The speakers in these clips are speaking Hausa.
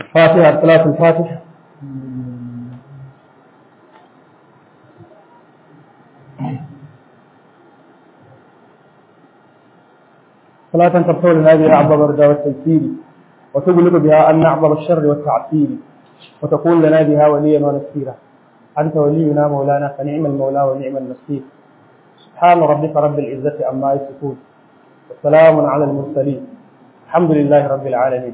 فاتحة صلاة الفاتحة صلاة تفتح لنا بها أبواب الرضا والتيسير وتغلق بها أن نعبر الشر والتعسير وتكون لنا بها وليا ونصيرا أنت ولينا مولانا فنعم المولى ونعم النصير سبحان ربك رب العزة عما يصفون وسلام على المرسلين الحمد لله رب العالمين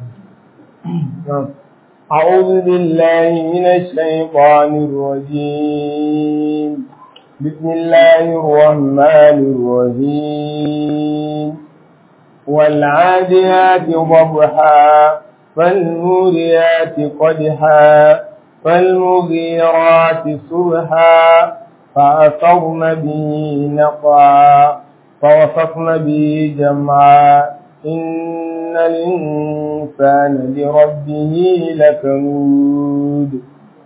أعوذ بالله من الشيطان الرجيم بسم الله الرحمن الرحيم والعاديات ضبحا فالموريات قدحا فالمغيرات صبحا فأثرن به نقعا فوسطن به جمعا إن الإنسان لربه لكنود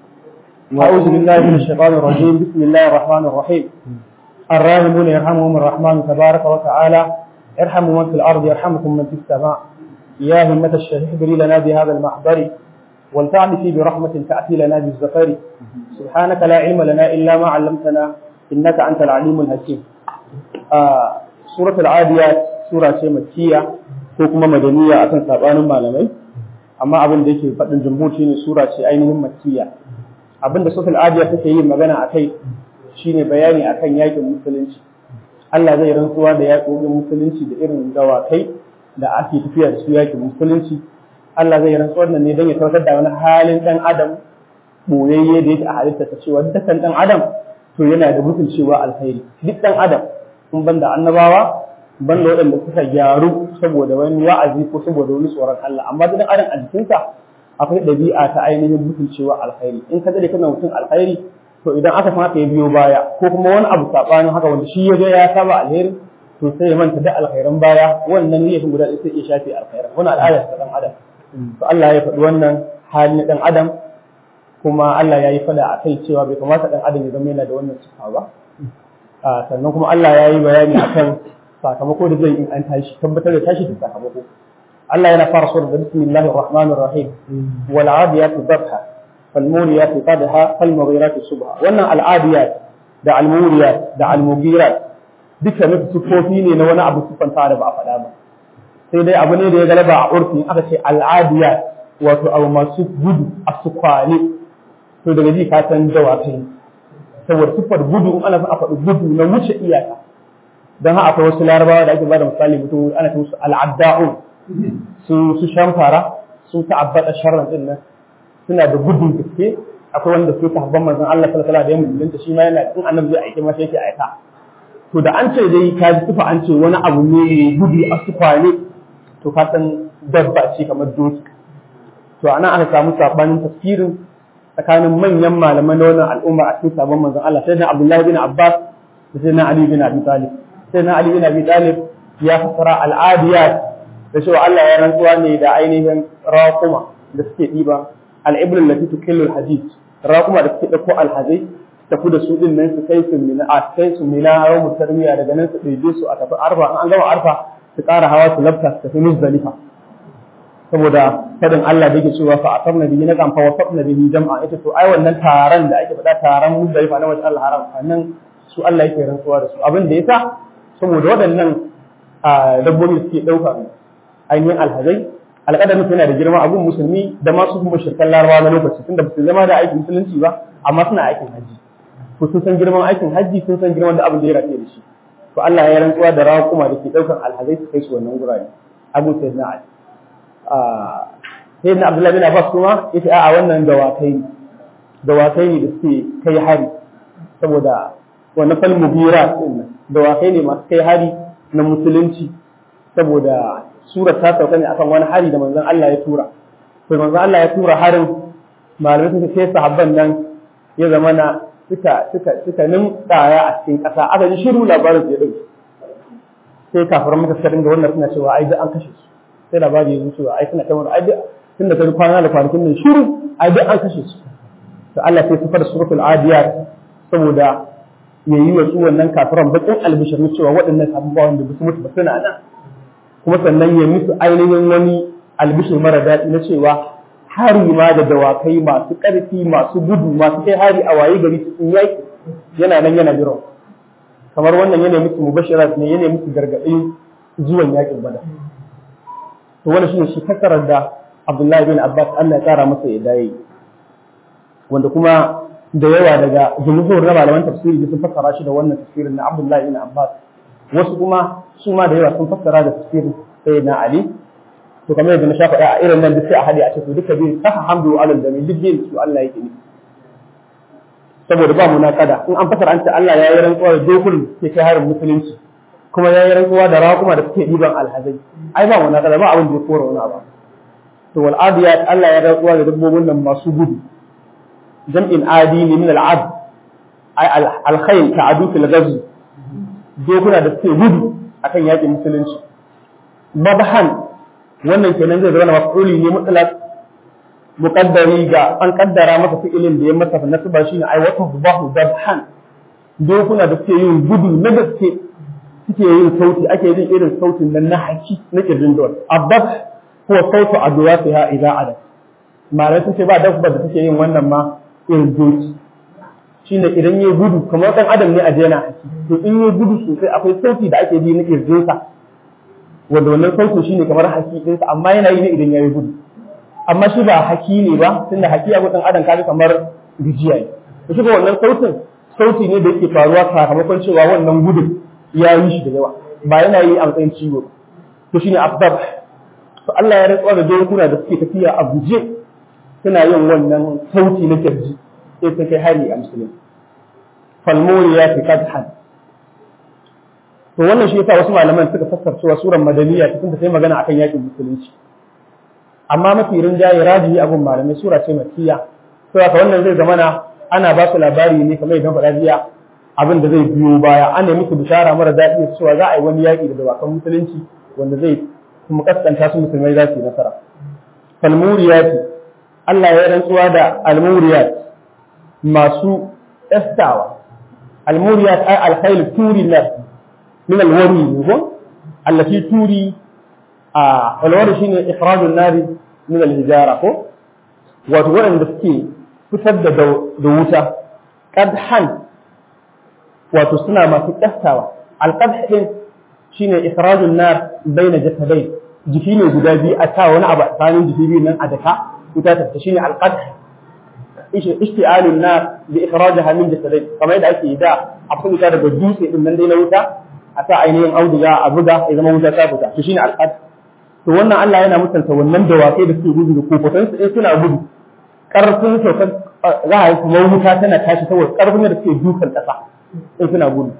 أعوذ بالله من الشيطان الرجيم بسم الله الرحمن الرحيم الراحمون يرحمهم الرحمن تبارك وتعالى ارحموا من في الأرض يرحمكم من في السماء يا همة الشيخ احضري لنا بهذا المحضر ولتعطفي برحمة تأتي لنا بالزفر سبحانك لا علم لنا إلا ما علمتنا إنك أنت العليم الحكيم آه سورة العاديات سورة مكية ko kuma madaniya akan sabanin malamai amma abin da yake faɗin jumhur shine sura ce ainihin makkiya abin da sufil adiya take yin magana akai shine bayani akan yakin musulunci Allah zai rantsuwa da yakin musulunci da irin dawakai da ake tafiya da su yakin musulunci Allah zai rantsuwa nan ne don ya tabbatar da wani halin dan adam boyayye da yake a halitta ta cewa dukkan dan adam to yana da mutum cewa alkhairi duk dan adam in banda annabawa banda waɗanda suka gyaru saboda wani wa'azi ko saboda wani tsoron Allah amma duk adam a jikinsa akwai ɗabi'a ta ainihin mutuncewa alkhairi in ka dade kana mutum alkhairi to idan aka san ya biyo baya ko kuma wani abu sabanin haka wanda shi ya ga ya saba alheri to sai ya manta da alkhairan baya wannan ne guda ɗaya sai ya shafe alkhairan wannan al'ada ta dan adam to Allah ya faɗi wannan hali na dan adam kuma Allah ya yi fada a kai cewa bai kamata dan adam ya zama yana da wannan sifa ba sannan kuma Allah ya yi bayani akan sakamako da zai in an tashi tabbatar da tashi da sakamako Allah yana fara sura da bismillahir rahmanir rahim wal adiyat dhabha fal muriyat qadha fal mughirat subha wannan al adiyat da al muriyat da al mughirat duka ne sifofi ne na wani abu sifanta da ba a faɗa ba sai dai abu ne da ya galaba a urfi aka ce al adiyat wato abu masu gudu a su kwale to daga ji ka san dawakai saboda siffar gudu in ana a faɗi gudu na wuce iyaka don haka akwai wasu larabawa da ake bada misali mutum ana ce musu al'adda'un su su shamfara su ta'abbata sharran din nan suna da gudun gaske akwai wanda su sahabban manzon Allah sallallahu alaihi wasallam da musulunta shi ma yana in annabi zai aike masa yake aika to da an ce dai ka ji tufa an ce wani abu ne gudu a sufane to ka san dabba ce kamar doki to ana aka samu sabanin tafsirin tsakanin manyan malaman na wannan al'umma a cikin sabon manzon Allah sai na Abdullahi bin Abbas da sai na Ali bin Abi Talib sai na Ali bin Abi Talib ya fassara al'adiyat da cewa Allah ya rantsuwa ne da ainihin raquma da suke diba al-ibrul lati tukillu al-hadid raquma da suke dauko al-hadid tafi da su din nan su kai su mina a kai su mina yawmu tarmiya daga nan su ɗebe su a tafi arfa an gama arfa su ƙara hawa su labta su tafi muzdalifa saboda fadin Allah da yake cewa fa atarna bihi na kan fa wasatna bihi jam'a ita to ai wannan taron da ake faɗa taron muzdalifa na wajen Allah haram nan su Allah yake rantsuwa da su abin da yasa saboda waɗannan dabbobi suke ɗauka ainihin alhazai alƙadarin yana da girma abun musulmi da masu kuma shirkan larabawa na lokaci tunda ba su zama da aikin musulunci ba amma suna aikin hajji ko sun san girman aikin hajji sun san girman da abin da ya rafe da shi to Allah ya rantsuwa da raƙuma da ke ɗaukan alhazai su kai su wannan gurare abu sai na ali sai na abdullahi bin abbas kuma yace a'a wannan dawakai ne dawakai ne da suke kai hari saboda wannan fal mubira din dawakai ne masu kai hari na musulunci saboda sura ta sauka ne akan wani hari da manzon Allah ya tura to manzon Allah ya tura harin malamai suka ce sahabban nan ya zama na suka suka suka nin tsaya a cikin ƙasa aka ji shiru labarin ya dauke sai kafiran maka suka dinga wannan suna cewa ai duk an kashe su sai labari ya zo cewa ai suna kamar ai duk tun da kai kwana da kwanakin nan shiru ai duk an kashe su to Allah sai sifar suratul adiyat saboda ya yi wa su wannan kafiran bakin albishir cewa waɗannan abubuwan da su mutu ba suna nan kuma sannan ya musu ainihin wani albishir mara daɗi na cewa hari ma da dawakai masu ƙarfi masu gudu masu kai hari a waye gari cikin yaƙi yana nan yana jiran kamar wannan yana musu mubashirat ne yana musu gargaɗin zuwan yaƙin bada to wannan shine shi kasarar da Abdullahi bin Abbas Allah ya kara masa ya dai wanda kuma da yawa daga jumhur na malaman tafsiri sun fassara shi da wannan tafsirin na Abdullahi bin Abbas wasu kuma su ma da yawa sun fassara da tafsirin sayyidina Ali to kamar yadda na sha faɗa a irin nan duk sai a hade a ce to duka biyu saka hamdu alal jami duk biyu su Allah yake ne saboda ba munakada in an fasara an ce Allah ya yi rantsuwa da dokun ke kai harin musulunci kuma ya yi rantsuwa da raƙuma da suke ɗiban alhazai ai ba munakada ba abin da ya kora wani abu to wal adiyat Allah ya rantsuwa da dabbobin nan masu gudu jam'in adi ne min al'ad ai alkhayl ta'adu fil ghazw dokuna da suke gudu akan yakin musulunci mabahan wannan kenan zai zama maf'uli ne mutlaq muqaddari ga an kaddara masa fi'ilin da ya masa nasaba shine ai wata zubahu dabhan dokuna da suke yin gudu na gaske suke yin sauti ake jin irin sautin nan na haki na kirjin dawar abbas huwa sautu adwasiha idza ada malai sun ce ba dabba da take yin wannan ma irin doki shine idan yayi gudu kamar dan adam ne a jena haki to in yayi gudu sosai akwai sauti da ake ji na kirjinsa wanda wannan sautin shine kamar haki ɗinsa amma yana yi ne idan yayi gudu amma shi ba haki ne ba tunda haki abu dan adam kaga kamar rijiya ne to shi wannan sautin sauti ne da yake faruwa sakamakon cewa wannan gudun ya yi shi da yawa ba yana yi a matsayin ciwo to shine afdar to Allah ya rantsuwa da dokuna da suke tafiya a guje suna yin wannan sauti na kirji sai ta kai hari a musulmi falmuri ya fi kadhan to wannan shi yasa wasu malaman suka fassara cewa suran madaniya cikin da sai magana akan yakin musulunci amma mafi rinjaye rajihi abun malamai sura ce makkiya to haka wannan zai zamana ana ba su labari ne kamar idan faɗa jiya abin da zai biyo baya ana musu bishara mara daɗi cewa za a yi wani yaƙi da dawakan musulunci wanda zai kuma kaskanta su musulmai za su yi nasara falmuriyati Allah ya rantsuwa da almuriyat masu estawa almuriyat ay alkhayl turi nas min alwari ne ko allati turi a alwari shine ikhrajun nari min alhijara ko wato waɗanda suke fitar da da wuta qadhan wato suna masu kastawa alqadh din shine ikhrajun nar baina jasadai jiki ne guda biyu a ta wani abu tsakanin jiki biyu nan a daka wuta ta shine alqadh ishti'alun nar bi ikhrajaha min jasadai kamar yadda ake da a fita daga dutse din nan dai na wuta a sa ainihin auduga a buga ya zama wuta ta fita to shine alqadh to wannan Allah yana mutunta wannan dawakai da suke gudu da kofotan su suna gudu karfin saukar za a yi kuma wuta tana tashi saboda karfin da suke dukan kasa in suna gudu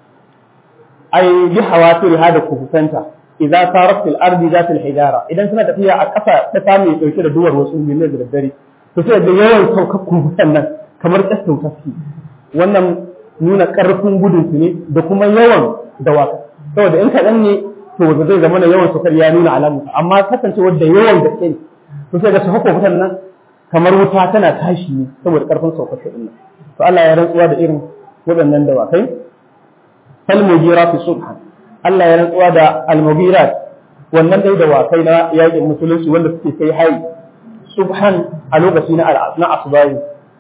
ai bi hawatir hada kufutanta idza sarat fil ardi zat al hijara idan suna tafiya a kasa ta samu dauke da duwar wasu ne da daddare to sai da yawan saukar kufutan nan kamar kasau taski wannan nuna karfin gudun su ne da kuma yawan dawaka saboda in kaɗan ne to da zai zama na yawan saukar ya nuna alamu amma kasancewar da yawan gaske ne to sai ga su hako fitan nan kamar wuta tana tashi ne saboda karfin saukar su nan to Allah ya rantsuwa da irin waɗannan dawakai falmugira fi subhan Allah ya rantsuwa da almugirat wannan dai dawakai na yakin musulunci wanda suke kai hari subhan a lokaci na na asbahi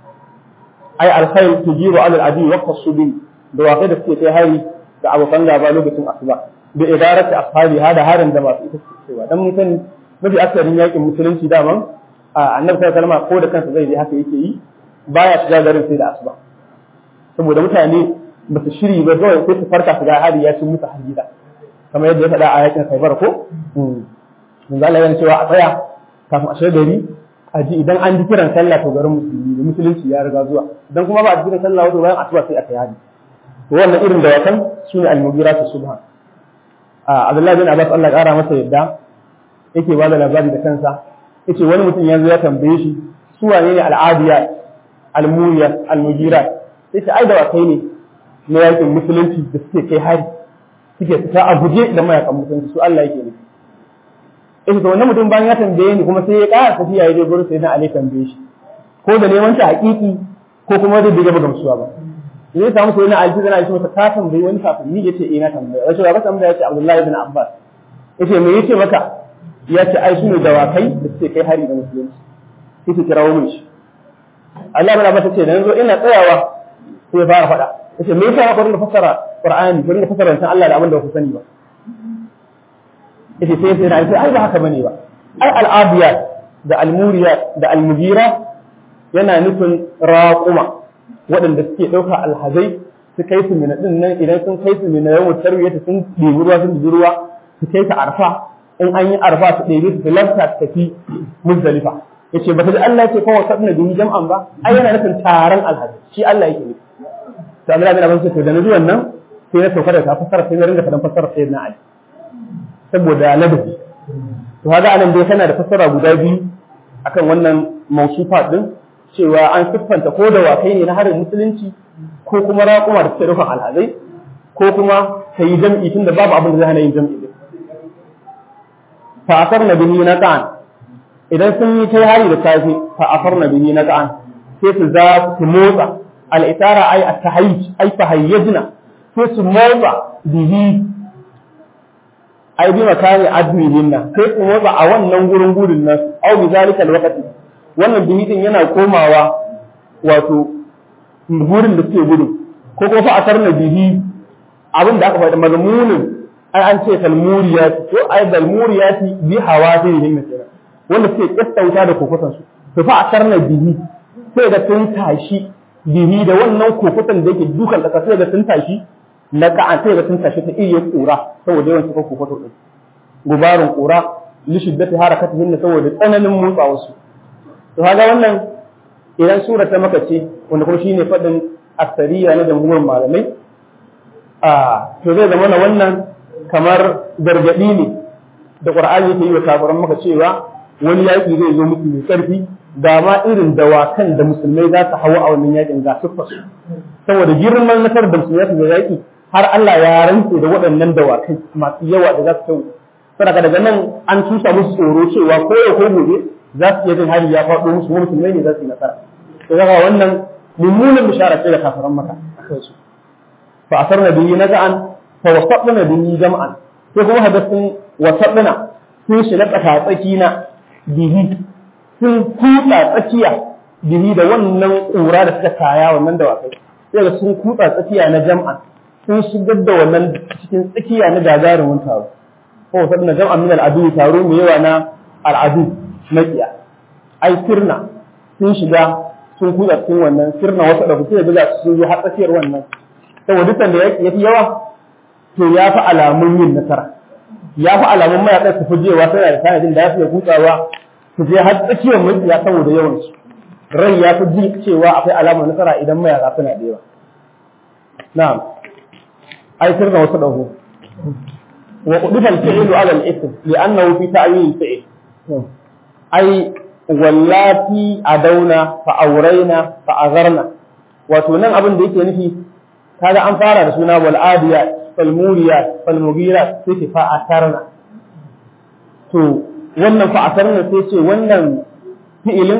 ai alkhair tujiru ala aladi waqta subi dawakai da suke kai hari da abokan gaba lokacin asuba da idarati ashabi hada harin da masu ita cewa dan mun sani mafi akarin yakin musulunci daman annabi sallallahu alaihi ko da kansa zai je haka yake yi baya shiga garin sai da asuba saboda mutane ba su shiri ba kawai sai su farka su ga hari ya cin musu hargida kamar yadda ya faɗa a yakin Khaibar ko mun Allah yana cewa a tsaya kafin a shiga gari a ji idan an ji kiran sallah to garin musulmi da musulunci ya riga zuwa idan kuma ba a ji kiran sallah wato bayan asuba sai a kai hari to wannan irin da wakan sune al-mughiratu subhan a Abdullahi bin Abbas Allah ƙara masa yadda yake ba da labari da kansa yace wani mutum yanzu ya tambaye shi su wane ne al-adiyat al-muriyat al-mughirat sai ai da wakai ne na yakin musulunci da suke kai hari suke fita a guje da mayakan musulunci su Allah yake nufi in to wannan mutum bayan ya tambaye ni kuma sai ya ƙara tafiya ya je gurin sai na Ali tambaye shi ko da neman ta haƙiƙi ko kuma da bai gaba gamsuwa ba ne samu sai na Ali sai na masa ka tambayi wani kafin ni yace eh na tambaye wace ba tambaya yace Abdullahi ibn Abbas yace me yace maka ya ce ai su ne dawakai da suke kai hari da musulunci sai su kirawo min shi Allah bin Abbas ce da yanzu ina tsayawa sai ya fara faɗa yace me yasa ku rinka fassara Qur'ani ku rinka fassara san Allah da abin da ku sani ba yace sai sai na ce ai ba haka bane ba ai al-abiyat da al-muriyat da al-mujira yana nufin raquma waɗanda suke ɗauka alhazai su kai su mina ɗin nan idan sun kai su mina yawan tarwiyata sun ɗebi ruwa sun ɗebi ruwa su kai ta arfa in an yi arfa su ɗebi su lafta su tafi muzdalifa yace ba ta ji Allah yake kawai sabna bihi jam'an ba ai yana nufin taron alhazai shi Allah yake nufi to Allah bin Abbas to da na zuwan nan sai na sauka da ta fassara sai na ringa fadan fassara sai na Ali saboda ladabi to kaga anan dai kana da fassara guda biyu akan wannan mausufa din cewa an siffanta ko da wakai ne na harin musulunci ko kuma raƙuma da suke rufin alhazai ko kuma ka yi jam'i tunda babu abin da zai hana yin jam'i din fa asar na bihi na ta'an idan sun yi kai hari da safe fa asar na bihi na ta'an sai su za su motsa al'itara ai at-tahayyuj ai tahayyajna sai su motsa bihi ai bi makani adwihin nan sai su motsa a wannan gurin gudun nan au bi zalika alwaqti wannan bihi din yana komawa wato gurin da suke gudu ko kuma fa asarna bihi abin da aka faɗi mazmunin ai an ce salmuriyati ko ai salmuriyati bi hawazihim kenan wanda suke kastauta da kokotan su to fa asarna bihi sai ga sun tashi bihi da wannan kokotan da yake dukan ƙasa sai ga sun tashi na ka'an sai ga sun tashi ta iya kura saboda yawan cikin kokoto din gubarin kura li shiddati harakatihin saboda tsananin motsa wasu to kaga wannan idan sura ta maka ce wanda kuma shine fadin asariya na jamhurin malamai a to zai zama na wannan kamar gargadi ne da qur'ani yake yi wa kafiran maka cewa wani yaƙi zai zo musu mai ƙarfi ga ma irin dawakan da musulmai za su hawa a wannan yaƙin ga su fasu saboda girman nasarar da musulmai su yaƙi har Allah ya rantse da waɗannan dawakai masu yawa da za su kai saboda daga nan an tusa musu tsoro cewa ko yau ko gobe za su iya jin hali ya faɗo musu wani musulmai ne za su yi nasara to daga wannan mummunan bishara ce da kafiran maka akan su fa asarna bihi naza'an fa wasatna bihi jam'an sai kuma hadasin wasatna sun shi na tsaki na bihi sun kutsa tsakiya bihi da wannan ƙura da suka kaya wannan dawakai sai ga sun kutsa tsakiya na jam'an sun shigar da wannan cikin tsakiya na gagarumin taro ko wasu na jam'an min al'adu taro mai yawa na al'adu makiya ai sirna sun shiga sun kutsa cikin wannan sirna wasu da kuke da sun zo har tsakiyar wannan saboda dukkan da ya fi yawa to ya fi alamun yin nasara ya fi alamun mayaƙa su fi jewa tana da tanadin da ya fi kutsawa su je har tsakiyar makiya saboda yawan su rai ya fi ji cewa akwai alamar nasara idan mayaƙa suna da yawa na'am ai sirna wasu dahu wa qudifa al-fi'lu 'ala al-ism li'annahu fi ta'wil al-fi'l ai wallati adauna fa auraina fa azarna wato nan abin da yake nufi kaga an fara da suna wal adiyat fal muriyat fal mughirat sai ce fa atarna to wannan fa atarna sai ce wannan fi'ilin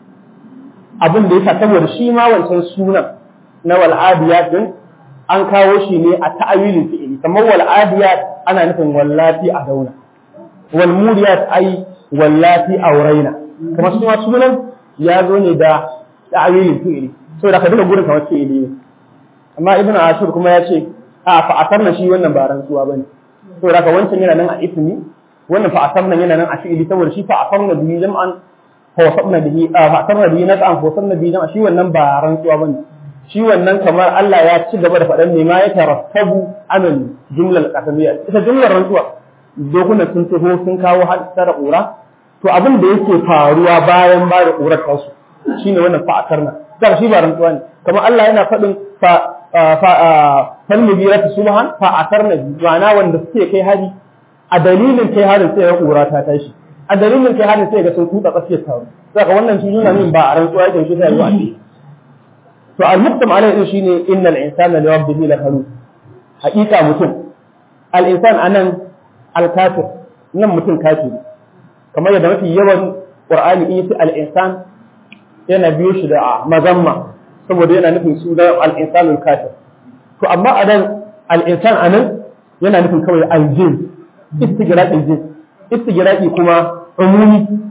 abin da yasa saboda shi ma wancan sunan na wal adiyat din an kawo shi ne a ta'awilin fi'ili kamar wal adiyat ana nufin wallati adauna wal muriyat ai wallati auraina kamar su ma sunan ya zo ne da ta'awilin fi'ili saboda ka duka gurin kamar fi'ili ne amma ibnu ashur kuma ya ce a fa asarna shi wannan ba rantsuwa bane saboda ka wancan yana nan a ismi wannan fa asarna yana nan a fi'ili saboda shi fa asarna bihi jam'an fa wasabna bihi fa asarna bihi naz'an fa wasabna bihi jam'an shi wannan ba rantsuwa bane shi wannan kamar Allah ya ci gaba da faɗan ne ma ya tarattabu amin jumlar qasamiyya ita jumlar rantsuwa dokunan sun taho sun kawo hadisa ƙura to abin da yake faruwa bayan ba da ƙurar kansu shine wannan fa'atar nan kar shi ba rantsuwa ne kamar Allah yana faɗin fa fa fal mubirati subhan fa'atar na ma'ana wanda suke kai hari a dalilin kai harin sai ya ƙura ta tashi a dalilin kai harin sai ga sun kuɗa tsakiyar taro saka wannan shi nuna min ba a rantsuwa yake shi sai ya zo a ce to al-muqtam alaihi shine innal insana li rabbihi lakanu haƙiƙa mutum al-insan anan al-kafir nan mutum kafiri kamar yadda mafi yawan qur'ani in yace al-insan yana biyo shi da mazamma saboda yana nufin su da al-insan al-kafir to amma anan al-insan anan yana nufin kawai al-jin istigraqi jin istigraqi kuma umumi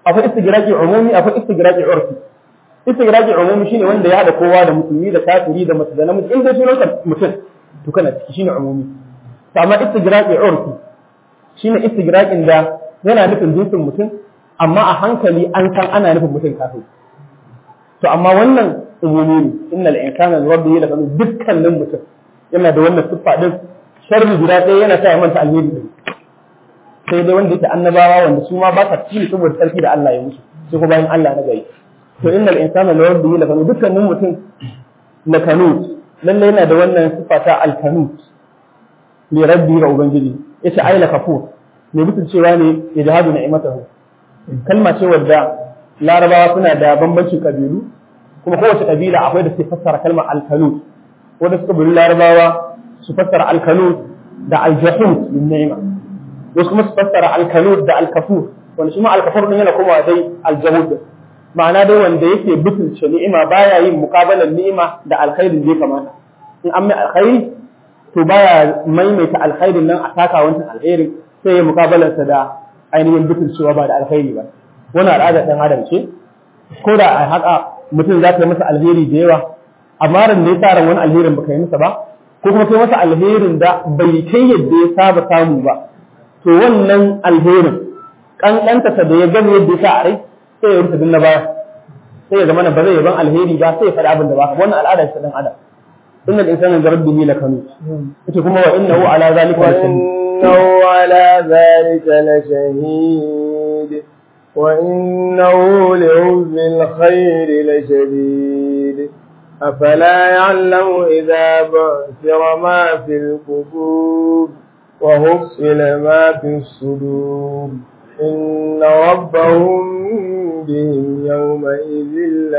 akwai istigraqi umumi akwai istigraqi urfi istigraqi umumi shine wanda ya hada kowa da musulmi da kafiri da mace da namiji in dai sunan mutum to kana ciki shine umumi to amma istigraqi urfi shine istigraqin da yana nufin jinsin mutum amma a hankali an san ana nufin mutum kafin to amma wannan umumi ne innal insana li rabbihi lakanu dukkanin mutum yana da wannan siffa din sharri guda ɗaya yana sa ya manta alheri din sai dai wanda yake annabawa wanda su ma ba sa cikin saboda sarki da Allah ya musu sai kuma bayan Allah na gari to innal insana li rabbihi lakanu dukkanin mutum lakanu lalle yana da wannan siffa ta alkanut li rabbi ga ubangiji yace ai lakafur ne mutum cewa ne ya jihadu ni'matahu kalma ce wadda larabawa suna da bambancin kabilu kuma kowace kabila akwai da suke fassara kalmar alkanut wanda suka bari larabawa su fassara alkanut da aljahut min ni'ima wasu kuma su fassara alkanut da alkafur wanda shi ma alkafur din yana komawa dai aljahut ma'ana dai wanda yake butulce ni'ima baya yin muqabalan ni'ima da alkhairin da ya kamata in an mai alkhairi to baya maimaita alkhairin nan a taka wancan alkhairin sai ya muqabalarsa da ainihin butulcewa ba da alkhairi ba wannan al'adar dan adam ce ko da a haka mutum za ka yi masa alheri da yawa amma ran da ya sa ran wani alherin baka yi masa ba ko kuma kai masa alherin da bai kai yadda ya saba samu ba to wannan alherin kankanta da ya gani yadda ya sa a rai sai ya rufe na baya sai ya zama ba zai yaban alheri ba sai ya faɗi abin da ba wannan al'ada ce dan adam innal insana li rabbihi lakanut ita kuma wa innahu ala zalika وإنه على ذلك لشهيد وإنه لحب الخير لشديد أفلا يعلم إذا بعثر ما في القبور وحصل ما في الصدور إن ربهم بهم يومئذ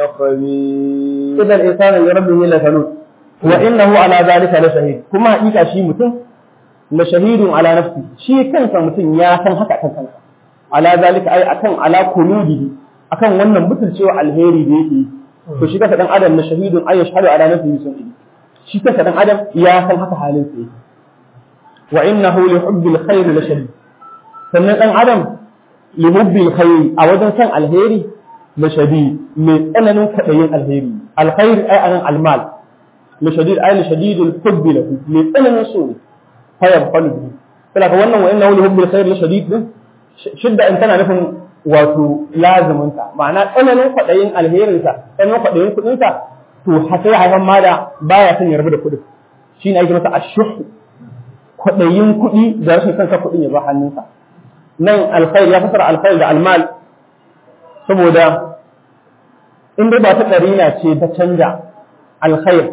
لخبير إذا الإنسان لربه لكنود وإنه على ذلك لشهيد كما حقيقة شيء متن لشهيد على نفسه شيء كان متن يا كان haka kan kansa ala zalika ai akan ala kuludihi akan wannan butulcewa alheri da yake to shi kasa dan adam na shahidun ay yashhadu ala nafsihi sunni shi kasa dan adam ya san haka halin sa yake wa innahu li hubbil khair la shadid sannan dan adam li hubbil khair a wajen san alheri la shadid mai tsananin kadayin alheri alkhair ai anan almal la shadid ay la shadidul hubbi lahu mai tsananin so ne fa yabqalu kala wannan wa innahu li hubbil khair la shadid din shidda in tana nufin wato laziminta ma'ana tsananin kwaɗayin alherinsa tsananin kwaɗayin kuɗinsa to sai haifan ma da baya son ya rabu da kuɗin shi ne ake masa ashuhu kwaɗayin kuɗi da rashin son ka kuɗin ya ba hannunsa nan alkhair ya fasara alkhair da almal saboda in dai ba ta ɗarina ce ta canja alkhair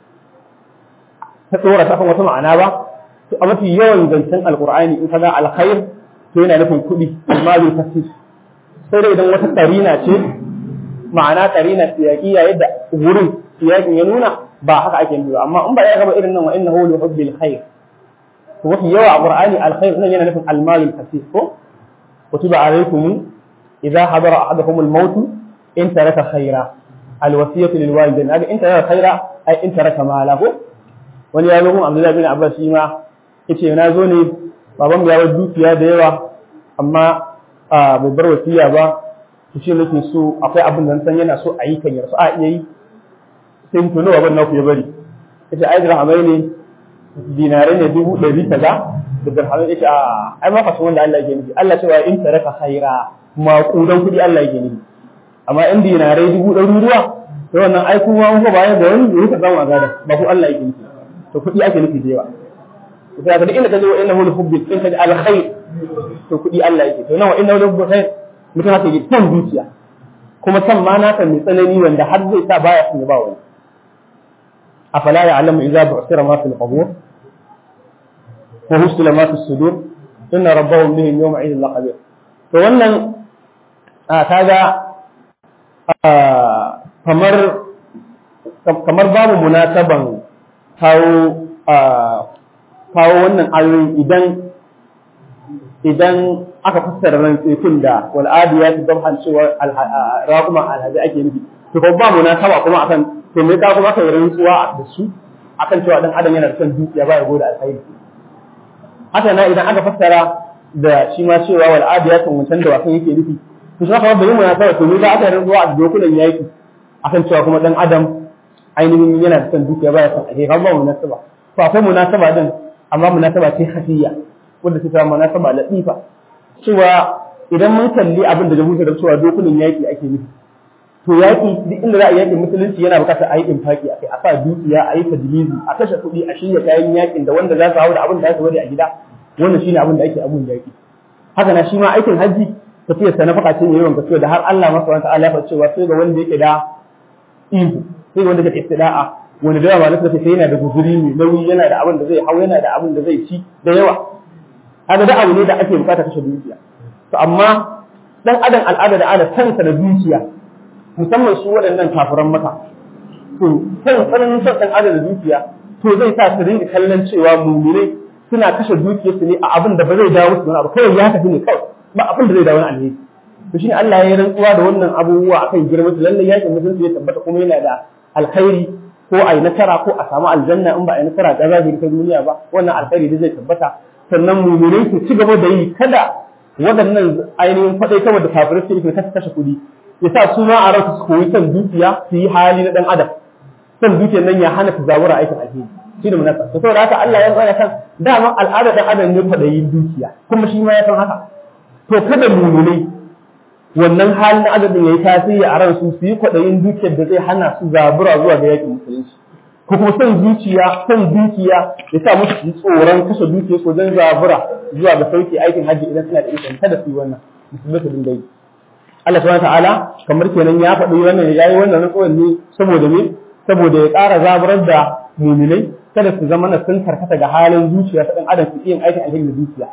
ta tsora ta kan wata ma'ana ba to a mafi yawan zancen alkur'ani in ka ga alkhair to yana nufin kuɗi amma bai tafi sai dai idan wata karina ce ma'ana karina siyaqiya yadda wurin siyaqin ya nuna ba haka ake nufi amma in ba ya gaba irin nan wa innahu li hubbil khair to mafi yawa a qur'ani alkhair nan yana nufin almalul kasir ko kutiba alaykum idza hadara ahadakum al-maut in taraka khaira alwasiyatu lil walidain haka in taraka khaira ai in taraka mala ko wani ya zo mun Abdullahi bin Abbas shi ma yace na zo ne baban ya bar dukiya da yawa amma bai bar wasiya ba to shi nake so akwai abin da san yana so a yi kan yarsu a iya yi sai to nawa ban naku ya bari yace ai dirhamai ne dinare ne dubu ɗari kaza da dirhamai yace a ai ma fasu wanda Allah yake nufi Allah cewa in taraka khaira maƙudan kuɗi Allah yake nufi amma in dinarai dubu ɗaruruwa to wannan ai kuma mun ba da wani da yake zama gada ba ku Allah yake nufi to kuɗi ake nufi da yawa sai ka inda ka zo innahu li hubbi in ka ji alkhair to kuɗi Allah yake to nawa innahu li hubbi khair mutum haka yake son zuciya kuma san ma naka mai tsanani wanda har zai sa baya son ya ba wani afala ya'lamu idza bu'thira ma fil qubur wa husila ma fis sudur inna rabbahum bihim yawma idhin laqabir to wannan kaga kamar kamar babu munasaban kawo kawo wannan ayoyi idan idan aka fassara rantsikun da wal adiyat dabhan cewa raquma alhaji ake nufi to ko ba munasaba kuma akan to me ka kuma kai rantsuwa da su akan cewa dan adam yana da son dukiya ba ya gode alkhairi haka na idan aka fassara da shi ma cewa wal adiyat wancan da wasan yake nufi to shi haka bai munasaba to ne za aka rantsuwa a dokunan yaki akan cewa kuma dan adam ainihin yana da son dukiya baya son alheri ba munasaba to akwai munasaba din amma munasaba ce khafiyya wanda ta samu munasaba latifa cewa idan mun kalli abin da jahusa da cewa dokunan yaki ake nufi to yaki duk inda za a yaki musulunci yana bukatar a yi infaki akai a sa dukiya a yi tajlizi a kashe kuɗi a shirya kayan yakin da wanda za su hau da abin da za su bari a gida wannan shine abin da ake abun yaki haka na shi ma aikin hajji tafiyar sa na faka ce yawan gaskiya da har Allah masa wata Allah ya cewa sai ga wanda yake da ihu sai ga wanda yake istida'a wanda da yawa ba nasa sai yana da guzuri mai nauyi yana da abin da zai hau yana da abin da zai ci da yawa haka da abu ne da ake bukata kashe dukiya to amma dan adam al'ada da ana kansa da dukiya musamman su waɗannan kafiran maka to san tsananin son dan adam da dukiya to zai sa su rinka kallon cewa mumine suna kashe dukiyarsu ne a abin da ba zai dawo su wani abu kawai ya tafi ne kawai ba abin da zai dawo wani alheri to shine Allah ya yi rantsuwa da wannan abubuwa akan girman su lalle yakin musulunci ya tabbata kuma yana da alkhairi ko a yi nasara ko a samu aljanna in ba a yi nasara ga zahiri ta duniya ba wannan alkhairi da zai tabbata sannan muminai su ci gaba da yi kada waɗannan ainihin faɗai kawai da kafirai su yi kasa kashe kuɗi ya sa su ma a ransu su koyi son dukiya su yi hali na ɗan adam son dukiyar nan ya hana su zabura aikin alheri shi da munasa to saboda haka Allah ya tsaya kan dama al'adar ɗan adam ne faɗayin dukiya kuma shi ma ya san haka to kada muminai wannan halin na adadin ya yi tasiri a ransu su yi kwaɗayin dukiyar da zai hana su zabura zuwa ga yakin musulunci ko kuma son zuciya son dukiya ya sa musu tsoron kashe dukiyar su wajen zabura zuwa ga sauke aikin hajji idan suna da ikon kada su yi wannan musulmai su dinga yi Allah subhanahu ta'ala kamar kenan ya faɗi wannan ya yi wannan rantsuwar ne saboda me saboda ya ƙara zaburar da muminai kada su zama na sun karkata ga halin zuciya ta ɗan adam su yin aikin alheri da dukiya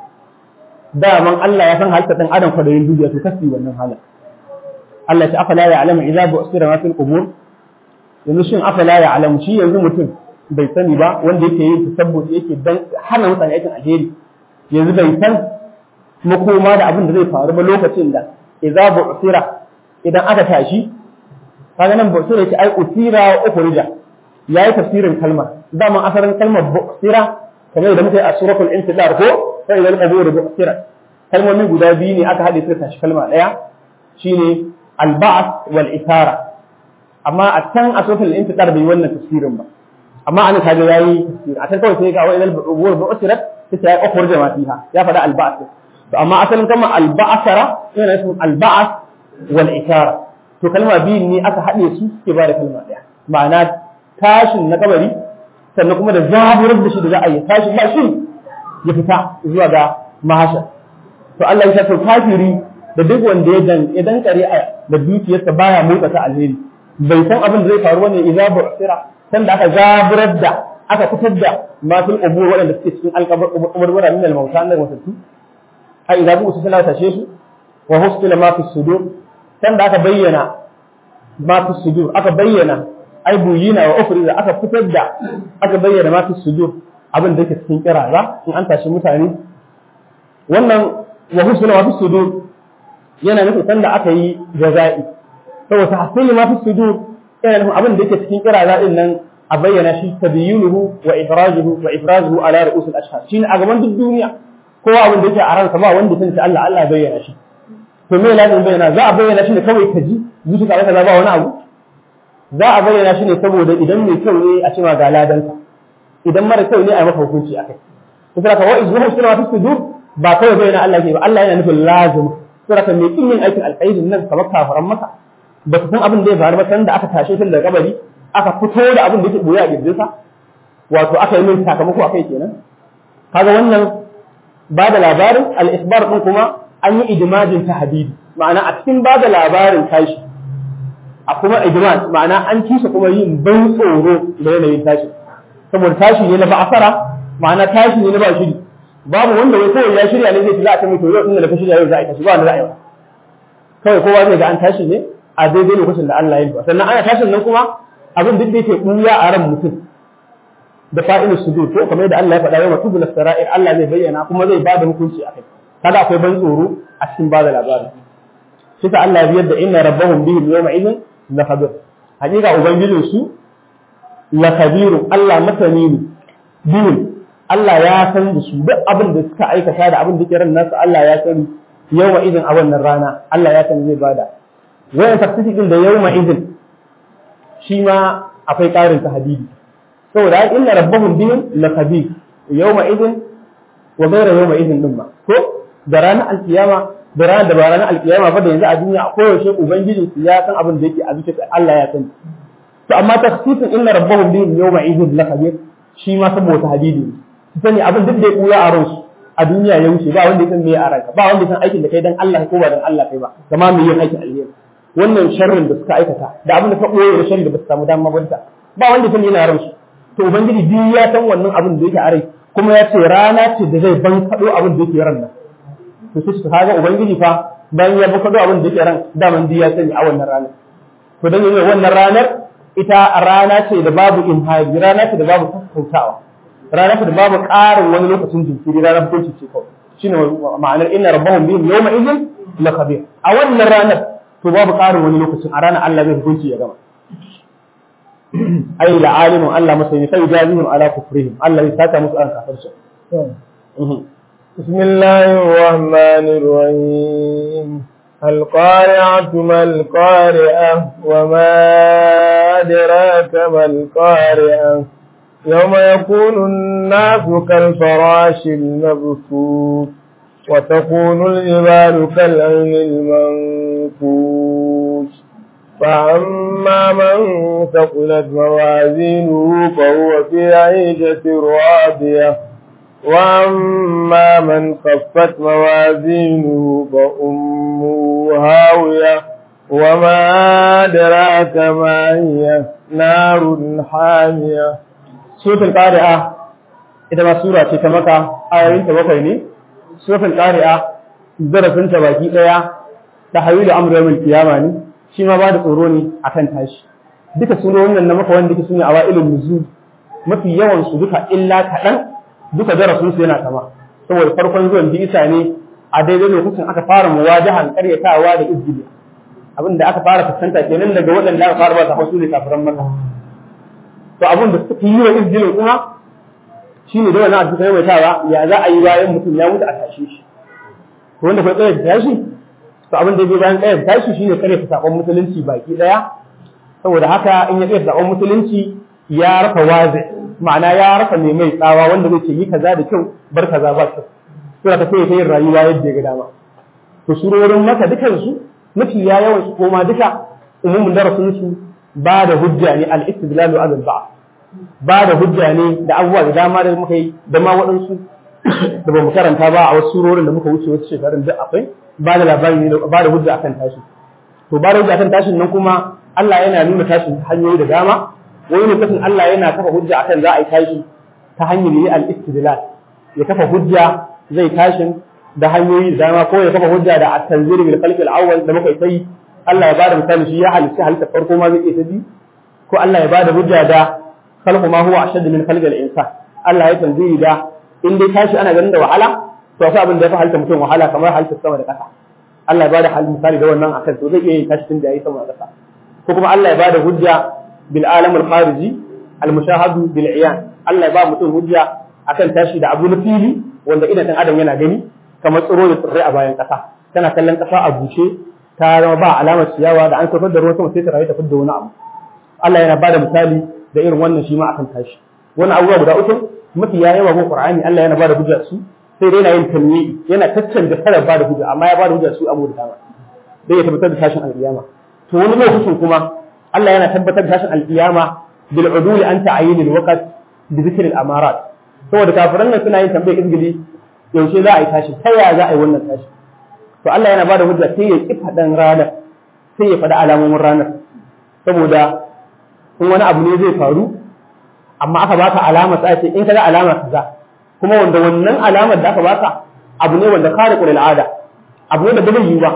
daman Allah ya san halitta ɗan adam kwadayin dukiya to kasi wannan halin Allah ya afala ya alama idza bu'sira ma fil qubur yanzu shin afala ya alamu shi yanzu mutum bai sani ba wanda yake yin tasabbuti yake dan hana mutane aikin alheri yanzu bai san makoma da abin da zai faru ba lokacin da idza bu'sira idan aka tashi kaga nan bu'sira yace ai usira wa ukhrija yayi tafsirin kalmar dama asalin kalmar bu'sira kamar da muke a suratul intidar ko sai idan qubur bu'sira kalmomi guda biyu ne aka hade su tashi kalma daya shine al-ba'th wal isara amma a can a suratul intidar bai wannan tafsirin ba amma an kaga yayi tafsir a can kawai sai ga wa idan qubur bu'sira sai ya ukhrija ma fiha ya faɗa al-ba'th to amma asalin kalmar al-ba'sara yana nufin al-ba'th wal isara to kalma biyu ne aka haɗe su suke ba da kalma ɗaya ma'ana tashin na kabari sannan kuma da zaburar da shi da za a yi tashi ba shi ya fita zuwa ga mahasha to Allah ya to kafiri da duk wanda ya dan idan kare a da dukiyarsa baya motsa ta alheri bai san abin da zai faru bane idza bu'sira san da aka zaburar da aka fitar da masul qubur waɗanda suke cikin alqabur min al-mauta na wasatu ai idza bu'sira sai tashe su wa husila ma fi sudur san da aka bayyana ma fi sudur aka bayyana ai buyina wa ufriza aka fitar da aka bayyana ma fi sudur abin da yake cikin kiraza in an tashi mutane wannan wa husna ma fi sudur yana nufin sanda aka yi jaza'i saboda tahsili ma fi sudur yana nufin abin da yake cikin kiraza din nan a bayyana shi tabiyyunuhu wa idrajuhu wa ifrazuhu ala ru'us al-ashhar shine a gaban duk duniya kowa abin da yake a ransa ba wanda sun Allah Allah ya bayyana shi to me lazim bayyana za a bayyana shi ne kawai ka ji zuciya ka ba wani abu za a bayyana shi ne saboda idan mai kyau ne a cewa ga ladanka idan mara kyau ne a maka hukunci akai to sai ka wa izhu sura fi sudur ba kawai bayyana Allah ke ba Allah yana nufin lazim sai ka mai kin yin aikin alkhairin nan kamar kafaran maka ba ka san abin da ya faru ba san da aka tashe shi daga kabari aka fito da abin da yake boye a gidansa wato aka yi min sakamako akai kenan kaga wannan ba da labarin al-isbar din kuma an yi idimajin ta hadidi ma'ana a cikin ba da labarin tashi a kuma idimaj ma'ana an ci shi kuma yin ban tsoro da yanayin tashi saboda tashi ne na ba'asara ma'ana tashi ne na ba shiri babu wanda wai kawai ya shirya ne zai ci za a ta mai to yau inda da ka shirya yau za a yi tashi ba wanda za a yi ba kawai kowa zai ga an tashi ne a daidai lokacin da Allah ya yi sannan ana tashin nan kuma abin duk da yake ɓuya a ran mutum da fa'ilus sujud to kamar yadda Allah ya faɗa yau matubu sara'ir Allah zai bayyana kuma zai bada hukunci a kai kada akwai ban tsoro a cikin bada labarin shi ta Allah ya biyar da inna rabbahum bihim yawma idhin la khabir hakika ubangijin su la khabirun Allah masani ne bihim Allah ya san da su duk abin da suka aikata da abin da ke ran nasu Allah ya sani yawma idin a wannan rana Allah ya san zai bada wayan tafsiri din da yawma idin shi ma akwai ƙarin tahdidi saboda ai inna rabbahum bihim lakabir yawma idin wa ghayra yawma idin din ma ko da ranar alkiyama da ranar da ba ranar alkiyama ba da yanzu a duniya a koyaushe ubangijin su ya san abin da yake a zuciyarsa Allah ya sani to amma tafsirin inna rabbahum bihim yawma idin lakabir shi ma saboda hadidi su sani abin duk da ya kula a ransu a duniya ya wuce ba wanda ya san me a ranka ba wanda ya san aikin da kai dan Allah ko ba dan Allah kai ba kama me yin aikin alheri wannan sharrin da suka aikata da abin da ka koyo da sharri da ba su samu dama banta ba wanda ya san yana ransu to ubangiji duk ya san wannan abin da yake a rai kuma ya ce rana ce da zai ban kado abin da yake ran nan to sai su kaga ubangiji fa bayan ya ban kado abin da yake ran daman duk ya sani a wannan ranar to dan yanzu wannan ranar ita rana ce da babu imhaji rana ce da babu sassautawa rana ce da babu ƙarin wani lokacin jinkiri ranar hukunci ce kawai shine ma'anar inna rabbahum bihim yawma idhin la khabir a wannan ranar to babu ƙarin wani lokacin a ranar Allah zai hukunci ya gama ai la alimun Allah masani sai jazihim ala kufrihim Allah ya saka musu an kafirci بسم الله الرحمن الرحيم القارعة ما القارعة وما أدراك ما القارعة يوم يكون الناس كالفراش المبثوث وتكون الجبال كالعين المنفوش فأما من ثقلت موازينه فهو في عيشة راضية وأما من خفت موازينه فأمه هاوية وما أدراك ما هي نار حامية suratul qari'a ita ma sura ce ta maka ayoyin ta bakwai ne suratul qari'a darasin ta baki daya ta hawilu amru yawmil qiyama ne shi ma ba da tsoro ne akan tashi duka surorin nan na maka wanda ke sune awailul nuzul mafi yawan su duka illa kaɗan duka darasin su yana kama saboda farkon zuwan bisa ne a daidai lokacin aka fara muwajahan karyatawa da izgili abin da aka fara fuskanta kenan daga waɗanda aka fara ba ta hausu ne kafiran maka to abin da suka yi wa izgilin kuma shine da wannan abu kai mai tawa ya za a yi bayan mutum ya mutu a tashe shi to wanda kai tsaye tashi to abin da ya bayan tsaye tashi shine kare ta sakon musulunci baki daya saboda haka in ya tsaye sakon musulunci ya rafa wazi ma'ana ya rasa mai mai tsawa wanda zai ce yi kaza da kyau bar kaza ba kyau suna ta sai yin rayuwa yadda ya ga dama to surorin maka dukan su mafi ya yawan su koma duka umumin darasin su ba da hujja ne al-istidlalu ala al ba da hujja ne da abubuwa da dama da muka yi da ma waɗansu da ba mu karanta ba a wasu surorin da muka wuce wasu shekarun duk akwai ba da labari ne ba da hujja akan tashi to ba da hujja akan tashin nan kuma Allah yana nuna tashin hanyoyi da dama wani lokacin Allah yana kafa hujja akan za a yi tashi ta hanyar yi al-istidlal ya kafa hujja zai tashin da hanyoyi da dama ko ya kafa hujja da at-tanzir bil khalq al-awwal da muka yi Allah ya bada misali shi ya halitta halitta farko ma zai iya ta bi ko Allah ya bada hujja da khalqu ma huwa ashad min khalq al-insan Allah ya tanziri da in dai tashi ana ganin da wahala to sai abin da ya fi halitta mutum wahala kamar halitta sama da ƙasa Allah ya bada hal misali da wannan akan to zai iya yin tashi tun da yayi sama da ƙasa ko kuma Allah ya bada hujja bil alam al-khariji al-mushahadu bil iyan Allah ya ba mutum hujja akan tashi da abu na fili wanda idan dan adam yana gani kamar tsiro da tsirrai a bayan ƙasa tana kallon ƙasa a bushe ta zama ba alamar ciyawa da an kafar da ruwan sama sai ta rayu ta fidda wani abu Allah yana bada misali da irin wannan shi ma akan tashi wannan abubuwa guda uku mafi ya yawa gun Qur'ani Allah yana bada hujja su sai dai yana yin tanwi yana taccanja kada bada hujja amma ya bada hujja su abu da dama dai ya tabbatar da tashin alƙiyama to wani lokacin kuma Allah yana tabbatar da tashin alƙiyama bil udul an ta'yin al waqt bi dhikr al amarat saboda kafiran nan suna yin tambayar izgili yaushe za a yi tashi ta yaya za a yi wannan tashi to Allah yana bada hujja sai ya ki faɗan ranar sai ya faɗi alamomin ranar saboda in wani abu ne zai faru amma aka baka alama sai ce in kaga alama kaza kuma wanda wannan alamar da aka baka abu ne wanda khariqul al'ada abu ne da bai yi ba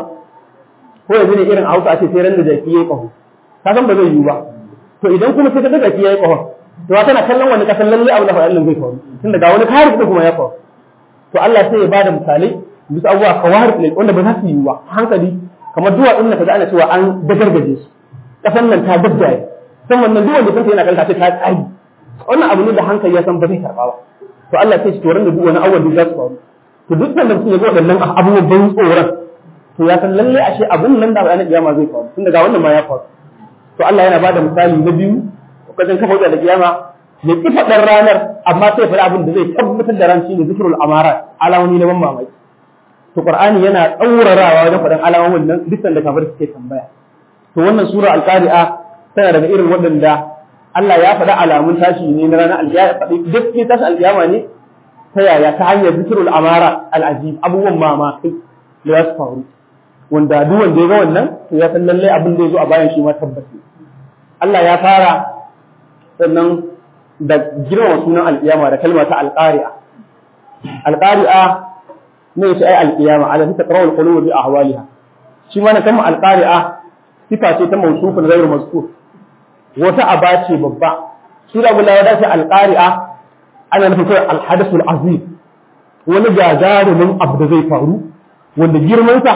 ko yanzu ne irin hausa ce sai ran da jaki yayi kaho ka san ba zai yi ba to idan kuma sai ka jaki yayi kaho to tana kallon wani kasan lalle abu da fa Allah zai kawo tun daga wani khariq kuma ya kawo to Allah sai ya bada misalai bisa abubuwa kawar ne wanda ba za su yi ba hankali kamar duwatsun da kaga ana cewa an dagargaje su kasan nan ta daddaye san wannan duk wanda kanta yana kanta ce ta tsari wannan abu ne da hankali ya san ba zai karba ba to Allah sai shi to da duk wani awwal da za su faru to duk da mutum ya ga waɗannan abubuwan ban tsoron to ya san lalle ashe abun nan da bayanin kiyama zai faru tun daga wannan ma ya faru to Allah yana bada misali na biyu wajen kafa da kiyama ya ki faɗar ranar amma sai faɗi abin da zai tabbatar da ran shine zikrul amara alamomi na ban mamaki to qur'ani yana tsaurarawa wajen faɗin alamomin nan dukkan da kafir suke tambaya to wannan sura al-qari'a tana daga irin waɗanda Allah ya faɗa alamun tashi ne na ranar alkiyama faɗi duk ke tashi alkiyama ne ta yaya ta hanyar zikrul amara al-ajib abubuwan mamaki da za su faru wanda duk wanda ya ga wannan to ya san lallai abin da ya zo a bayan shi ma tabbasi Allah ya fara sannan da girmama sunan alƙiyama da kalma ta alƙari'a alƙari'a ne shi ai alƙiyama ala ta taqra al qulub bi ahwaliha shi ma na kalma alƙari'a sifa ce ta mawsufun ghayr mazkur wata aba ce babba shi da bulawa da shi alƙari'a ana nufin kai al hadath al azim wani gagarumin abu da zai faru wanda girmansa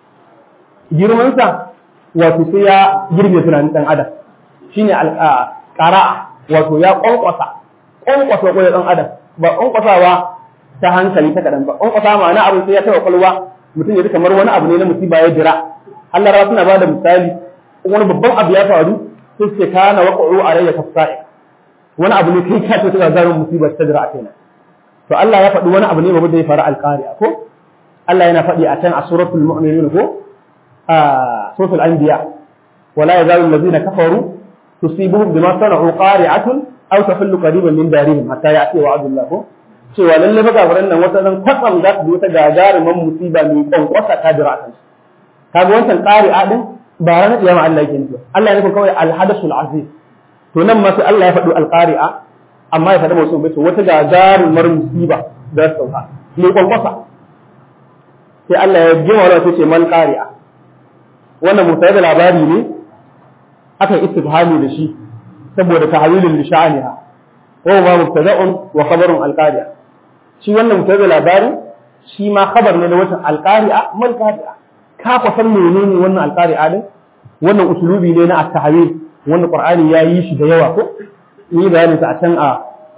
girmansa wato sai ya girbe tunanin dan adam shine qara'a wato ya kwankwasa kwankwasa ko dan adam ba kwankwasawa ta hankali ta kadan ba kwankwasa ma'ana abin sai ya taba kwalwa mutum ya ji kamar wani abu ne na musiba ya jira Allah ra suna bada misali wani babban abu ya faru sai ce kana waqa'u alayya kasa'i wani abu ne kai ka ce ta zarin musiba ta jira a kaina to Allah ya faɗi wani abu ne babu da ya faru alqari'a ko Allah yana faɗi a can a suratul mu'minun ko a suratul anbiya wala yazalu allazina kafaru tusibuhum bima sana'u qari'atun aw tafallu qariban min darihim hatta ya'ti wa'dullah ko cewa lalle fa kafiran nan wata zan kwatsam za su wata gagarumin musiba mai kwankwasa ta jira kan kaga wancan qari'a din ba ranar kiyama Allah yake nufi Allah ya nufi kawai al-hadathul azim to nan ma sai Allah ya faɗi al-qari'a amma ya faɗi musu bace wata gagarumar musiba da ta sauka mai kwankwasa sai Allah ya gima wala sai ce mal qari'a wannan mutane da labari ne aka istifhami da shi saboda tahwilin li sha'aniha wa ma mubtada'un wa khabarun al-qari'a shi wannan mubtada labari shi ma khabar ne da wata al-qari'a mal qari'a ka fa san menene wannan al-qari'a din wannan usulubi ne na at-tahwil wannan qur'ani ya yi shi da yawa ko ni bayanin sa a can a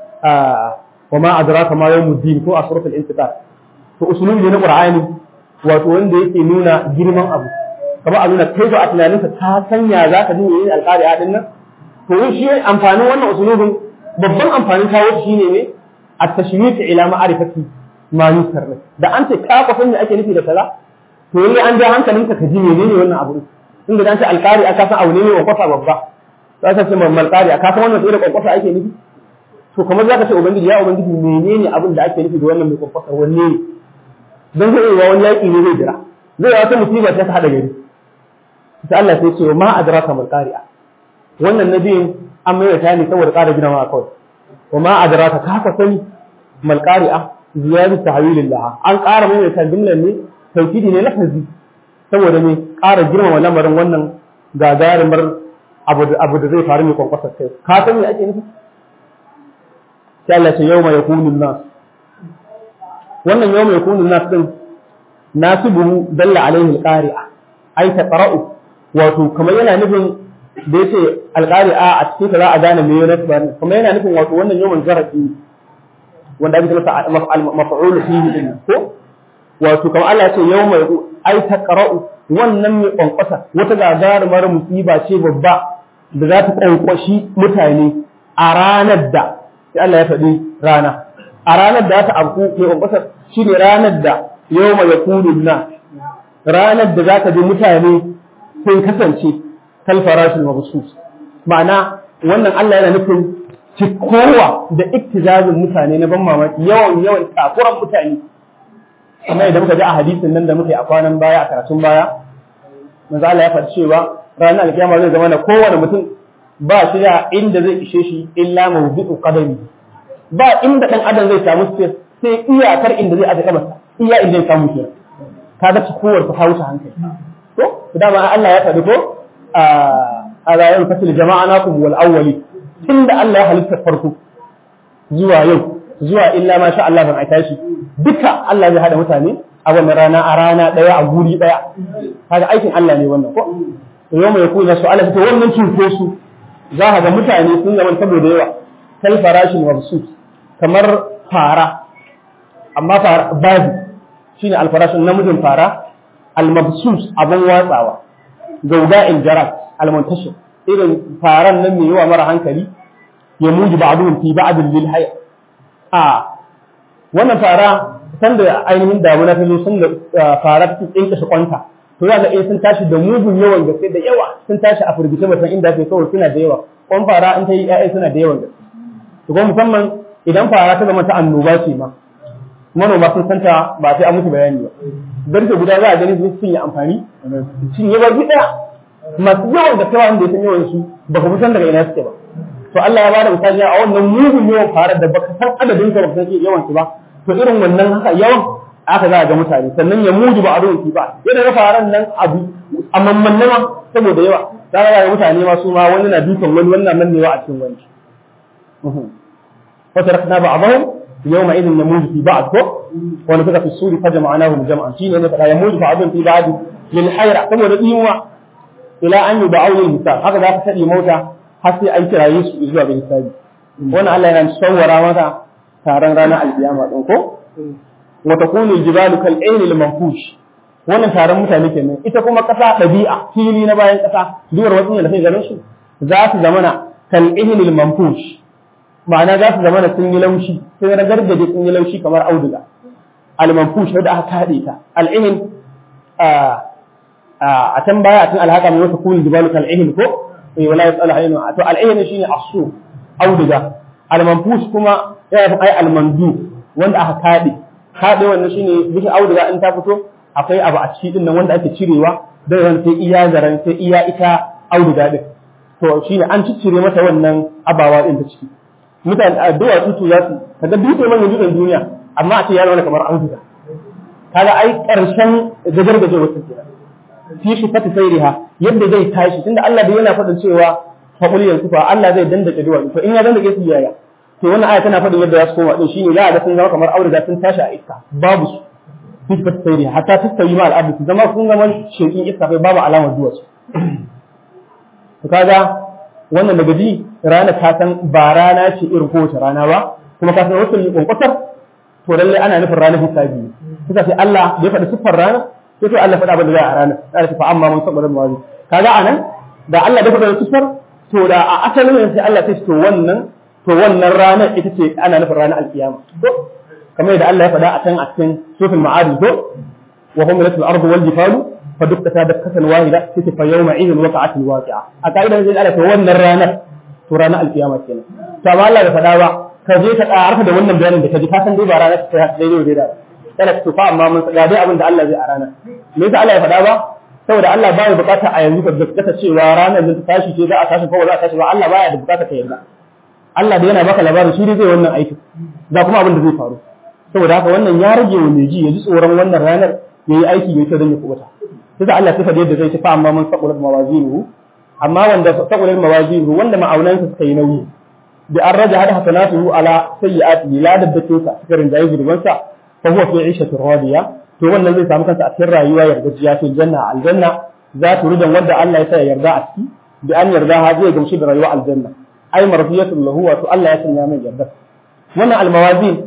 wa ma adraka ma yawmuddin ko a suratul intiqal to usulubi ne na qur'ani wato wanda yake nuna girman abu kamar a nuna kai ba a tunaninka ta sanya za ka ji yin alƙari'a din nan to yin shi amfanin wannan usulubin babban amfanin kawo shi ne ne a tashmiti ila ma'arifati ma yusar da an ce ka kwasan me ake nufi da kaza to yayi an ja hankalinka ka ji menene wannan abu inda dan ce alƙari'a ka san abu ne mai kwakwasa babba za ka ce mammal ƙari'a ka san wannan sai da kwakwasa ake nufi to kamar za ka ce ubangiji ya ubangiji menene abin da ake nufi da wannan mai kwakwasa wanne ne dan zai yi wani yaƙi ne zai jira zai yi wata musiba ta haɗa gari sai Allah sai ce ma adraka mal qari'a wannan nabiyin an mai ta ne saboda ƙara gina ma kawai wa ma adraka ka ka sani mal qari'a ziyadu tahwilillah an ƙara mai ta jumlan ne tawkidi ne lafazi saboda ne ƙara girmama lamarin wannan gagarumar abu da abu da zai faru mai kwankwasar kai ka san me ake nufi sai Allah ce yawma yakunu nas wannan yawma yakunu nas din nasibu dalla alaihi alqari'a ai ta qara'u wato kamar yana nufin da yace alqari'a a cikin ta za a gane me yana tabbani kamar yana nufin wato wannan yawan zarafi wanda ake masa maf'ul fihi din ko wato kamar Allah ya ce yawma ai ta qara'u wannan mai kwankwasa wata gagarumar musiba ce babba da za ta kwankwashi mutane a ranar da sai Allah ya faɗi rana a ranar da ta abu mai kwankwasa shine ranar da yawma yakunu na ranar da za ka ji mutane sun kasance kal farashin mabsus ma'ana wannan Allah yana nufin cikowa da iktizazin mutane na ban mamaki yawan yawan takuran mutane amma idan muka ji a hadisin nan da muke a kwanan baya a karatun baya manzo Allah ya faɗi cewa ranar alkiyama zai zama na kowane mutum ba shi da inda zai ishe shi illa mawdu'u qadami ba inda dan adam zai samu space sai iyakar inda zai aje kamarsa iya inda zai samu kenan kaga cikowar ta wuce hankali to dama Allah ya faɗi ko a rayuwar fasil jama'a nakum wal awwali tunda Allah ya halitta farko zuwa yau zuwa illa ma sha Allah ban aika shi duka Allah zai hada mutane a wannan rana a rana daya a guri daya kaga aikin Allah ne wannan ko to yau mai kuma su Allah to wannan cinko su za ka ga mutane sun zama saboda yawa kal farashin mabsus kamar fara amma fara babu shine alfarashin namijin fara almabsus abin watsawa gauga injarat almuntashir irin faran nan mai yawa mara hankali ya muji ba'dun fi ba'dil lil hayy a wannan fara san da ainihin damuna ta zo sun da fara ta tsinka shi kwanta to za ga eh sun tashi da mugun yawan gaske da yawa sun tashi a firgice mutan inda ake kawai suna da yawa kwan fara in ta yi ƴaƴa suna da yawan gaske to kuma musamman idan fara ta zama ta annoba ce ma manoma sun santa ba sai an musu bayani ba garke guda za a gani sun cinye amfani cinye ba ɗaya masu yawan da kai wanda ya san yawan su ba ka san daga ina suke ba to Allah ya bada misali a wannan mugun yawan fara da baka san adadin ka baka san yawan su ba to irin wannan haka yawan aka za a ga mutane sannan ya muji ba a ruwan ba yana ga faran nan abu a mamman nama saboda yawa za ga mutane ma su ma wani na dukan wani wannan nan ne wa a cikin wani فتركنا بعضهم يومئذ يموج في بعض ونفخ في السور فجمعناهم جمعا شين مثلا يموج بعضهم في بعض للحيرة ثم نديهم إلى أن يدعوا للحساب هكذا تسأل موتى حتى أي كرا يسوع إزوا بالحساب وانا الله ينصور ماذا تارن رانا القيامة ɗinko وتكون الجبال كالعين المنفوش wannan taron mutane kenan ita kuma ƙasa ɗabi'a fili na bayan ƙasa duwar wasu da kai ganin su za su zamana kal'ihinil manfush ma'ana za su zama da sun yi laushi sai na gargaje sun yi laushi kamar auduga al-manfush da aka kade ta al-ihin a can baya a cikin alhaka mai wata kuni jibalu kal ihin ko eh wala yasal haynu to al-ihin shine asu auduga al-manfush kuma yana ai al-mandu wanda aka kade kade wannan shine bikin auduga in ta fito akwai abu a cikin nan wanda ake cirewa da ran sai iya zaran sai iya ita auduga din to shine an ciccire mata wannan abawa din ta ciki mutane a duwa tutu za su kaga dutse manyan dutsen duniya amma a ce ya zama kamar an zuga kaga ai karshen gajargaje wata kira fi shi fata sairiha yadda zai tashi tunda Allah da yana faɗin cewa faqul yankufa Allah zai dandake duwa to in ya dandake su yaya to wannan aya tana faɗin yadda za su koma din shine za a ga sun zama kamar auduga sun tashi a iska babu su fi shi fata sairiha hatta tastawi ma al'adu su zama sun zama shekin iska kai babu alamar duwa su to kaga wannan daga ji rana ta san ba rana ce irin kowace rana ba kuma ka san wasu kwankwatar to lallai ana nufin ranar hisabi kuka sai Allah da ya faɗi siffar rana sai to Allah faɗa abin da za a ranar sai fa amma mun saboda mawazi kaga anan da Allah da faɗa siffar to da a asalin sai Allah sai to wannan to wannan ranar ita ce ana nufin ranar alkiyama to kamar yadda Allah ya faɗa a can a cikin sufin ma'adi to wa humilatul ardu wal jibalu فدكتا دكة واحدة تتفى يومئذ وقعت الواقعة أكايدا زي قالت wannan ranar to ranar alkiyama kenan to amma Allah bai faɗa ba ka je ka arfa da wannan bayanin da ka ji ka san dai ba ranar ta daidai da daidai kana to fa amma mun ga dai abin da Allah zai a ranar me yasa Allah ya faɗa ba saboda Allah baya bukata a yanzu ka gaskata cewa ranar da ta tashi ce za a tashi ko ba za a tashi ba Allah baya da bukata ka yarda Allah da yana baka labarin shi dai zai wannan aiki ga kuma abin da zai faru saboda haka wannan ya rage wa mai ji ya ji tsoron wannan ranar yayi aiki mai kyau don ya kubuta sai Allah sifa da yadda zai ci fa amma man saqulat mawazinuhu amma wanda saqulat mawazinuhu wanda ma'aunansa suka yi nauyi bi an raja hada hasanatuhu ala sayyi'ati la daddake sa suka rinjaye zurban sa fa huwa fi 'ishatin radiya to wannan zai samu kansa a cikin rayuwa yardajiya fi janna aljanna za ta rudan wanda Allah ya sa yarda a ciki bi an yarda ha zai gamshi da rayuwa aljanna ai marfiyatun lahu wa to Allah ya sanya mai yarda wannan almawazin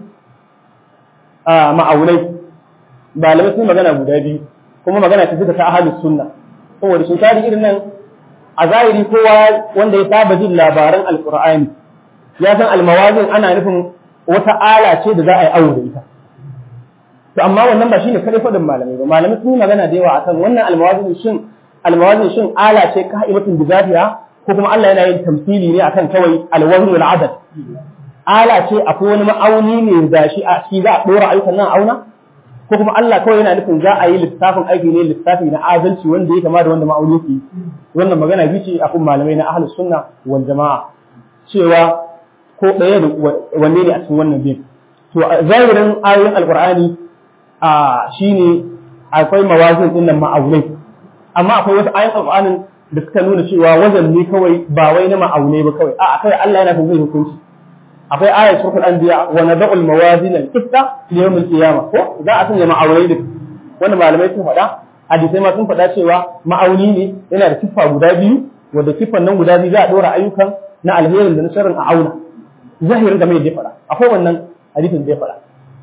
a ma'aunai malamai sun magana guda biyu kuma magana ta suka ta ahalus sunna saboda sun tari irin nan a zahiri kowa wanda ya saba jin labaran alqur'ani ya san almawazin ana nufin wata ala ce da za a yi awo da ita to amma wannan ba shine kadai fadin malamai ba malamai sun yi magana da yawa akan wannan almawazin shin almawazin shin ala ce ka'imatun bizafiya ko kuma Allah yana yin tamsili ne akan kawai alwazn wal adad ala ce akwai wani ma'auni ne da shi a shi za a dora ayyukan nan auna ko kuma Allah kawai yana nufin za a yi lissafin aiki ne lissafi na adalci wanda ya kama da wanda ma'auni yake wannan magana bi ce akan malamai na ahlus sunna wal jama'a cewa ko ɗaya da wanne ne a cikin wannan bin to zahirin ayoyin alqur'ani a shine akwai mawazin din nan ma'aunai amma akwai wasu ayoyin alqur'anin da suka nuna cewa wazan ne kawai ba wai na ma'aunai ba kawai a kai Allah yana zai hukunci akwai ayat suratul anbiya wa nad'u al mawazin al qista li yawm al qiyamah ko za a sanya ma'aunai da wanda malamai sun faɗa hadisai ma sun faɗa cewa ma'auni ne yana da siffa guda biyu wanda siffan nan guda biyu za a dora ayyukan na alherin da na sharrin a auna zahirin game da ya faɗa akwai wannan hadisin da ya faɗa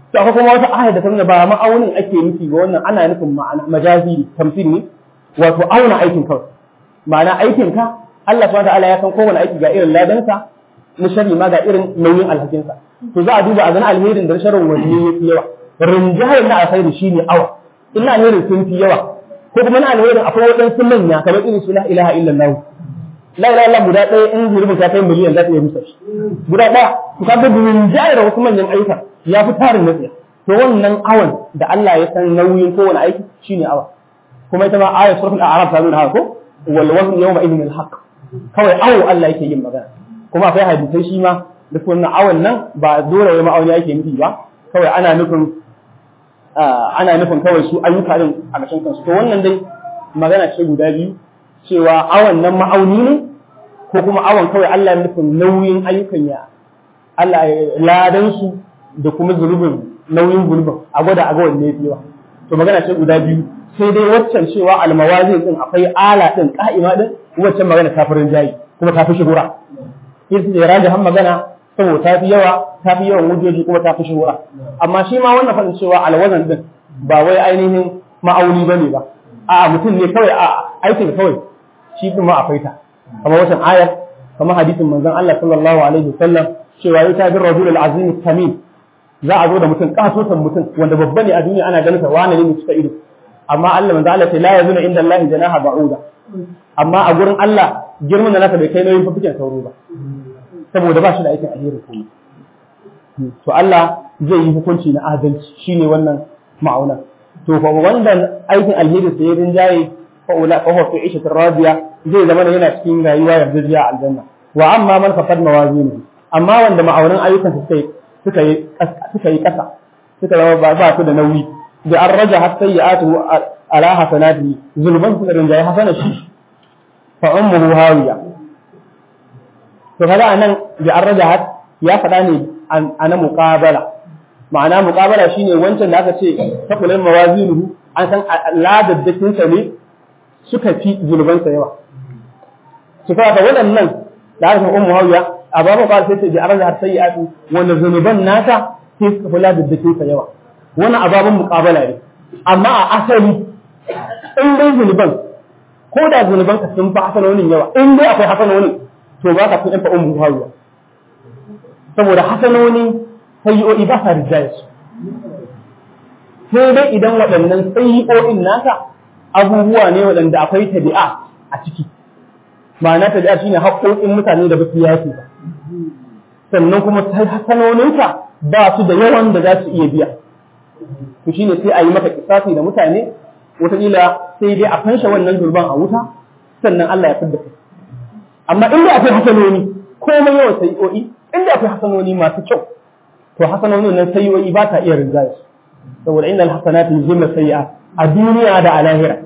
to akwai kuma wata ayar da ta nuna ba ma'aunin ake nufi ga wannan ana nufin ma'ana majazi tamthil ne wato auna aikin kawai ma'ana aikin ka Allah subhanahu wataala ya san kowane aiki ga irin ladansa na shari ma ga irin nauyin alhakinsa to za a duba a gani alherin da sharrin wanne yafi yawa rinjayar na alkhairi shine awa ina alherin sun fi yawa ko kuma na alherin akwai waɗansu manya kamar irin su la ilaha illallah la ilaha illallah guda ɗaya in zurubin ta kai miliyan za ta iya rusa shi guda ɗaya to ka ga rinjayar wasu manyan ayyuka ya fi tarin nasiya to wannan awan da Allah ya san nauyin kowane aiki shine awa kuma ita ma ayat suratul a'raf ta nuna haka ko wal wazn yawma idhin al haqq kawai awo Allah yake yin magana kuma akwai hadisai shi ma da wannan awan nan ba dole wai ma'auni yake nufi ba kawai ana nufin ana nufin kawai su ayyuka din a ƙarshen kansu to wannan dai magana ce guda biyu cewa awan nan ma'auni ne ko kuma awan kawai Allah ya nufin nauyin ayyukan ya Allah ladan su da kuma zulubin nauyin zulubin a gwada a ga wanne yafi yawa to magana ce guda biyu sai dai waccan cewa almawazin din akwai ala din ka'ima din waccan magana ta farin jayi kuma ta fi shigura yin da rajihan magana saboda ta fi yawa ta fi yawan hujjoji kuma ta fi shigura amma shi ma wannan faɗin cewa alwazan din ba wai ainihin ma'auni ba ne ba a'a mutum ne kawai a aikin kawai shi din ma akwai ta kamar waccan ayar kamar hadisin manzon Allah sallallahu alaihi wasallam cewa ya tabi rajul al-azim tamim za a zo da mutum katotan mutum wanda babba ne a duniya ana ganin sa wani ne cika ido amma Allah manzo Allah ce la yazuna inda Allah janaha ba'uda amma a gurin Allah girman da nasa bai kai nauyin fafikin sauro ba saboda ba shi da aikin alheri kuma to Allah zai yi hukunci na adalci shine wannan ma'auna to fa wanda aikin alheri sai rin jaye fa ula fa huwa fi ishatir radiya zai zama yana cikin rayuwa yardajiya a aljanna wa amma man faqad mawazinu amma wanda ma'aunan ayyukan suka yi suka yi suka yi kasa suka zama ba su da nauyi da an raja har sayyi'atu ala hasanati zulman su rinjaye hasana shi fa ummuhu hawiya to kaga anan da an raja har ya faɗa ne ana muqabala ma'ana muqabala shine wancan da aka ce taqulan mawazinuhu an san ladaddakin sa ne suka fi zulban sa yawa su kaga waɗannan da aka ummu hawiya a babu qala sai ce da an raja har sayyi'atu wanda zunuban nasa sai suka fi ladaddakin sa yawa wannan ababen muƙabala ne amma a asali in dai zunuban ko da zunuban ka sun fi hasanonin yawa in dai akwai hasanonin to ba ka fi ɗan fa'un buhawiya saboda hasanoni sayi'o'i ba sa rijaya su sai dai idan waɗannan sayi'o'in naka abubuwa ne waɗanda akwai tabi'a a ciki ma'ana tabi'a shine haƙoƙin mutane da ba su yafi ba sannan kuma hasanoninka ba su da yawan da za su iya biya to shine sai a yi maka kisafi da mutane wataƙila sai dai a fansha wannan zulban a wuta sannan Allah ya fidda kai amma inda akwai hasanoni komai yawan sayi'o'i inda akwai hasanoni masu kyau to hasanonin nan sayi'o'i ba ta iya rinjaya su saboda innal hasanati yuzhibna sayi'at a duniya da a lahira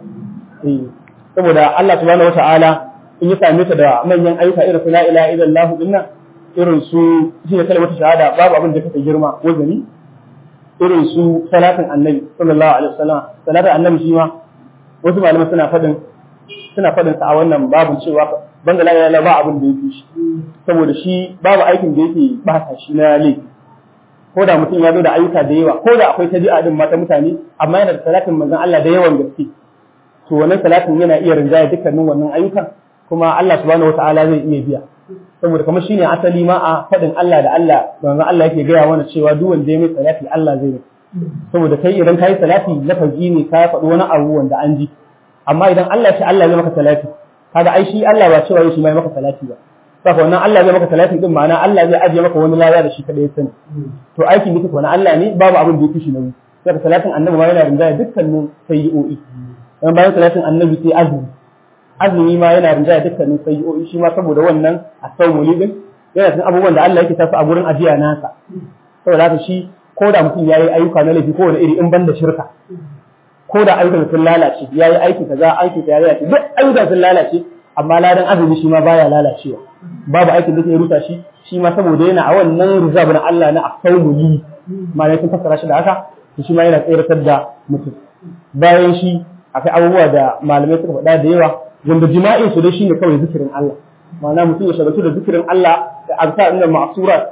saboda Allah subhanahu wata'ala in ya same ta da manyan ayyuka irin su la ilaha illallah dinnan irin su shi ne kalmar shahada babu abin da kake girma wazani irin su salatin annabi sallallahu alaihi wasallam salatin annabi shi ma wasu malaman suna fadin suna fadin sa a wannan babu cewa banda la ilaha ba abin da yake shi saboda shi babu aikin da yake ba sa shi na laifi ko da mutum ya zo da ayyuka da yawa ko da akwai tabi'a din mata mutane amma yana da salatin manzon Allah da yawan gaske to wannan salatin yana iya rinjaya dukkanin wannan ayyukan kuma Allah subhanahu wataala zai iya biya saboda kamar shine asali ma a faɗin Allah da Allah manzon Allah yake gaya mana cewa duk wanda ya mai salati Allah zai yi saboda kai idan kai salati lafazi ne ka faɗi wani abu wanda an ji amma idan Allah ce Allah zai maka salati kaga ai shi Allah ba cewa shi mai maka salati ba saka wannan Allah zai maka salati din ma'ana Allah zai ajiye maka wani lada da shi kadai ya sani to aikin duka wani Allah ne babu abin da yake shi nauyi saka salatin annabi ma yana rinjaya dukkanin sayyi'o'i dan bayan salatin annabi sai azumi azumi ma yana rinjaya dukkanin sayyi'o'i shi ma saboda wannan asawuli din yana cikin abubuwan da Allah yake tasu a gurin ajiya nasa saboda haka shi ko da mutum yayi ayyuka na laifi ko wani iri in banda shirka ko da ayyukan sun lalace yayi aiki kaza aiki kaza ya duk ayyukan sun lalace amma ladan azumi shi ma baya lalacewa babu aikin da ke rusa shi shi ma saboda yana a wannan rizab na Allah na asawuli malai sun fassara shi da haka shi ma yana tsayar da mutum bayan shi akwai abubuwa da malamai suka faɗa da yawa wanda jima'in su dai shine kawai zikirin Allah ma'ana mutum ya shagaltu da zikirin Allah da azkar inda ma'sura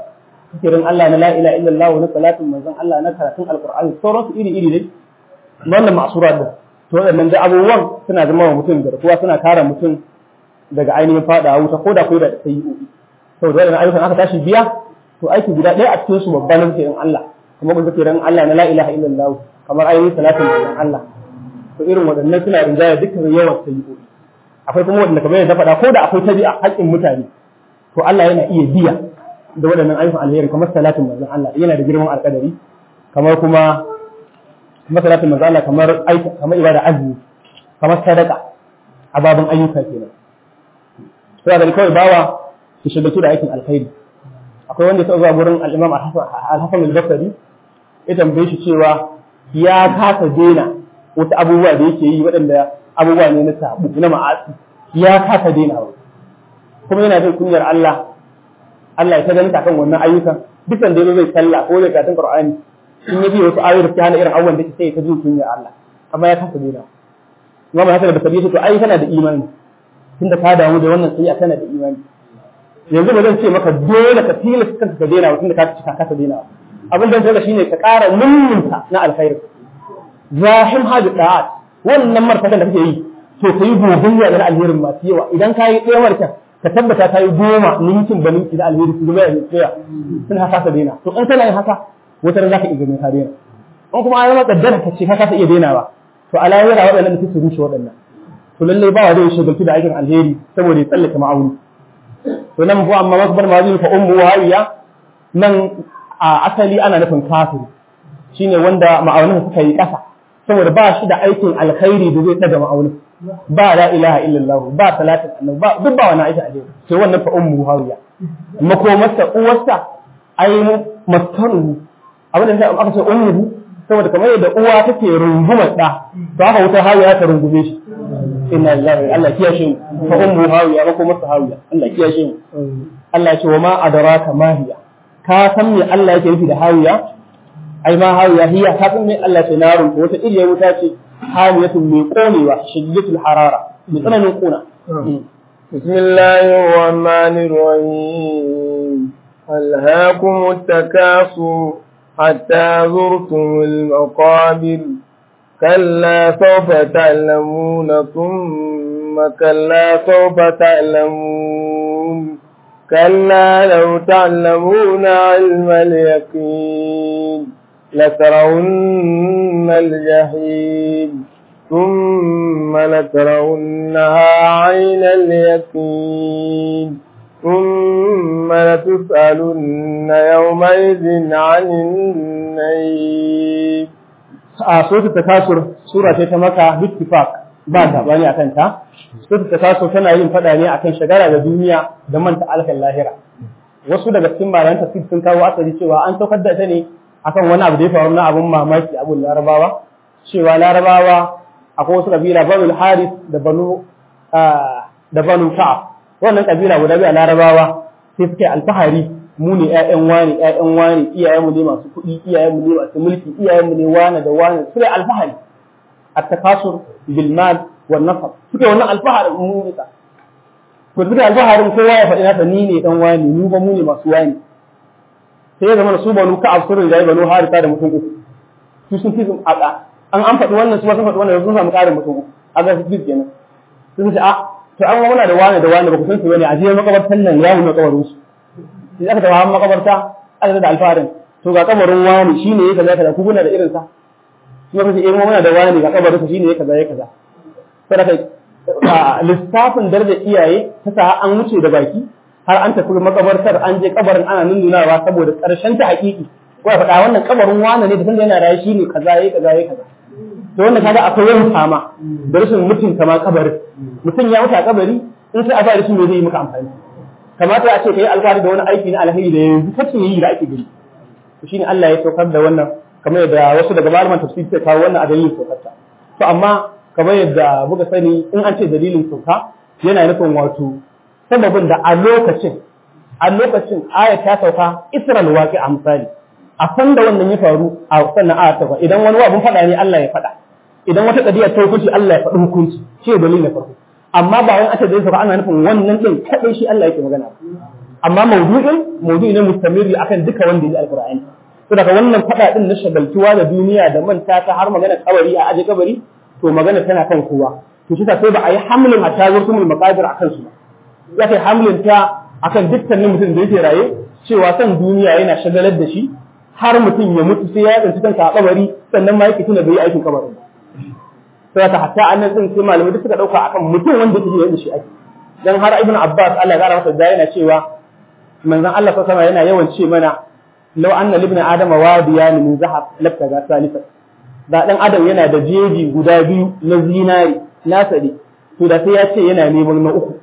zikirin Allah na la ilaha illallah na salatin manzon Allah na karatun alqur'ani sauran su iri iri ne wannan ma'sura din to waɗannan da abubuwan suna zama wa mutum garkuwa suna kare mutum daga ainihin fada wuta ko da ko da sayi'o'i saboda waɗannan ayyukan aka tashi biya to aiki guda ɗaya a cikin su babban zikirin Allah kuma kun zikirin Allah na la ilaha illallah kamar ainihin salatin manzon Allah to irin waɗannan suna rinjaya dukkan yawan sayi'o'i akwai kuma waɗanda kamar yadda faɗa ko da akwai tabi'a haƙƙin mutane to Allah yana iya biya da waɗannan ayyukan alheri kamar salatin manzon Allah yana da girman alƙadari kamar kuma kamar salatin manzon Allah kamar aika kamar ibada azumi kamar sadaka a babin ayyuka kenan to da kawai bawa su shagaltu da aikin alkhairi akwai wanda ya zuwa gurin al-Imam Al-Hasan al-Basri ya tambaye shi cewa ya kasa daina wasu abubuwa da yake yi waɗanda abubuwa ne na sabu na ma'asi ya kasa daina ba kuma yana jin kunyar Allah Allah ya ta ganin kan wannan ayyukan dukan da zai sallah ko zai karatun Qur'ani in ya bi wasu ayoyi da hana irin abubuwan da sai ta jin kunyar Allah amma ya kasa daina Imam Hassan da Sabi to ai kana da imani tunda ka damu da wannan sai kana da imani yanzu ba zan ce maka dole ka tilasta kanka ka daina tunda ka ci ka kasa daina abin da dole shine ka ƙara mummunta na alkhairi zahim hadu da'at wannan martaban da kake yi to kai gogayya da alherin masu yawa idan ka yi ɗaya martan ka tabbata ka yi goma ninkin ba ninki da alheri su zama yanzu tsaya sun haka ka daina to in kana yin haka wata ran za ka iya ganin ka daina in kuma ayyama kaddara ka ce ka kasa iya dainawa to a lahira waɗannan da su rushe waɗannan to lallai ba wa zai shagaltu da aikin alheri saboda ya tsallake ma'auni to nan bu amma makbar mazin fa ummu hawiya nan a asali ana nufin kafiri shine wanda ma'aunin suka yi ƙasa saboda ba shi da aikin alkhairi da zai daga ma'aunin ba la ilaha illallah ba salatin annabi ba duk ba wani aikin alheri sai wannan fa ummu hawiya makomarsa uwarsa ai maskanu abin da aka ce ummu saboda kamar yadda uwa take rungumar da to haka wuta hawiya ta rungume shi inna lillahi Allah kiyashe mu fa ummu hawiya makomarsa hawiya Allah kiyashe mu Allah ya ce wa ma adraka ma hiya ka san me Allah yake nufi da hawiya ai ma hawiya hiya ka san me Allah ce narun wata iriya wuta ce hawiyatun mai konewa shiddatul harara mai tsananin kuna بسم الله الرحمن الرحيم ألهاكم التكاثر حتى زرتم المقابر كلا سوف تعلمون ثم كلا سوف تعلمون كلا لو تعلمون علم اليقين لترون الجحيم ثم لترونها عين اليقين ثم لتسألن يومئذ عن النعيم a suratul takasur sura ce ta maka bittifaq ba ta bani akan ta suratul takasur tana yin fada ne akan shagara da duniya da manta alkan lahira wasu daga cikin malaman tafsir sun kawo asali cewa an saukar da ta ne akan wani abu da ya faru na abun mamaki abun larabawa cewa larabawa akwai wasu kabila banu haris da banu da banu ka'ab wannan kabila guda biyu a larabawa sai suke alfahari mu ne ƴaƴan wani ƴaƴan wani iyayenmu ne masu kuɗi iyayenmu ne masu mulki iyayenmu ne wani da wani suke alfahari at-takasur bil mal wan nasab suke wannan alfaharin mu ne to suke alfaharin kowa ya faɗi nasa ni ne dan wani mu ba mu ne masu wani sai ya zama su banu ka'ab sun rinjaye banu harisa da mutum uku su sun fi aka an an faɗi wannan su ma sun faɗi wannan sun samu ƙarin mutum uku a ga su fi kenan sun ce a to an muna da wani da wani ba ku san su bane a je makabartan nan ya mu kabarin su sai aka tafi hawan makabarta aka da alfarin to ga kabarin wani shine ya kaza kaza ku kuna da irin sa kuma kace eh muna da wani ga kabarin sa shine ya kaza ya kaza sai kai lissafin daraja iyaye ta sa an wuce da baki har an tafi makabartar an je kabarin ana nunnunawa saboda karshen ta hakiki ko ya faɗa wannan kabarin wani ne da tunda yana raye shine kaza yayi kaza yayi kaza to wannan kaga akwai yawan fama da rashin mutunta ma kabarin mutum ya mutu a kabari in sai a fara shi me zai yi maka amfani kamata a ce kai alfahari da wani aiki na alheri da yanzu kace yi da ake gani to shine Allah ya saukar da wannan kamar yadda wasu daga malaman tafsir suka kawo wannan a dalilin saukarta to amma kamar yadda muka sani in an ce dalilin sauka yana nufin wato sababin da a lokacin a lokacin aya ta sauka Isra'il waqi a misali a san da wannan ya faru a sannan aya ta idan wani abun faɗa ne Allah ya faɗa idan wata kadiya ta hukunci Allah ya faɗi hukunci shi dalilin na farko amma ba wani aka zai sauka ana nufin wannan din kadai shi Allah yake magana amma maudu'in maudu'i ne mustamiri akan duka wanda ya alqur'ani to daga wannan fada din na shagaltuwa da duniya da manta ta har magana kabari a aje kabari to magana tana kan kowa to shi sai ba a yi hamlin hatta zurtumul maqadir akan su ya kai hamlin ta akan dukkanin mutum da yake raye cewa san duniya yana shagalar da shi har mutum ya mutu sai ya tsinci kansa a kabari sannan ma yake tuna bai yi aikin kabarin sai ta hatta annan din sai malamai duk suka dauka akan mutum wanda yake yadda shi ake dan har ibn abbas Allah ya kara masa da yana cewa manzon Allah sallallahu alaihi yana yawan ce mana law anna libna adama wadiyan min zahab labtaga salisa da dan adam yana da jeji guda biyu na zinari na sadi to da sai ya ce yana neman na uku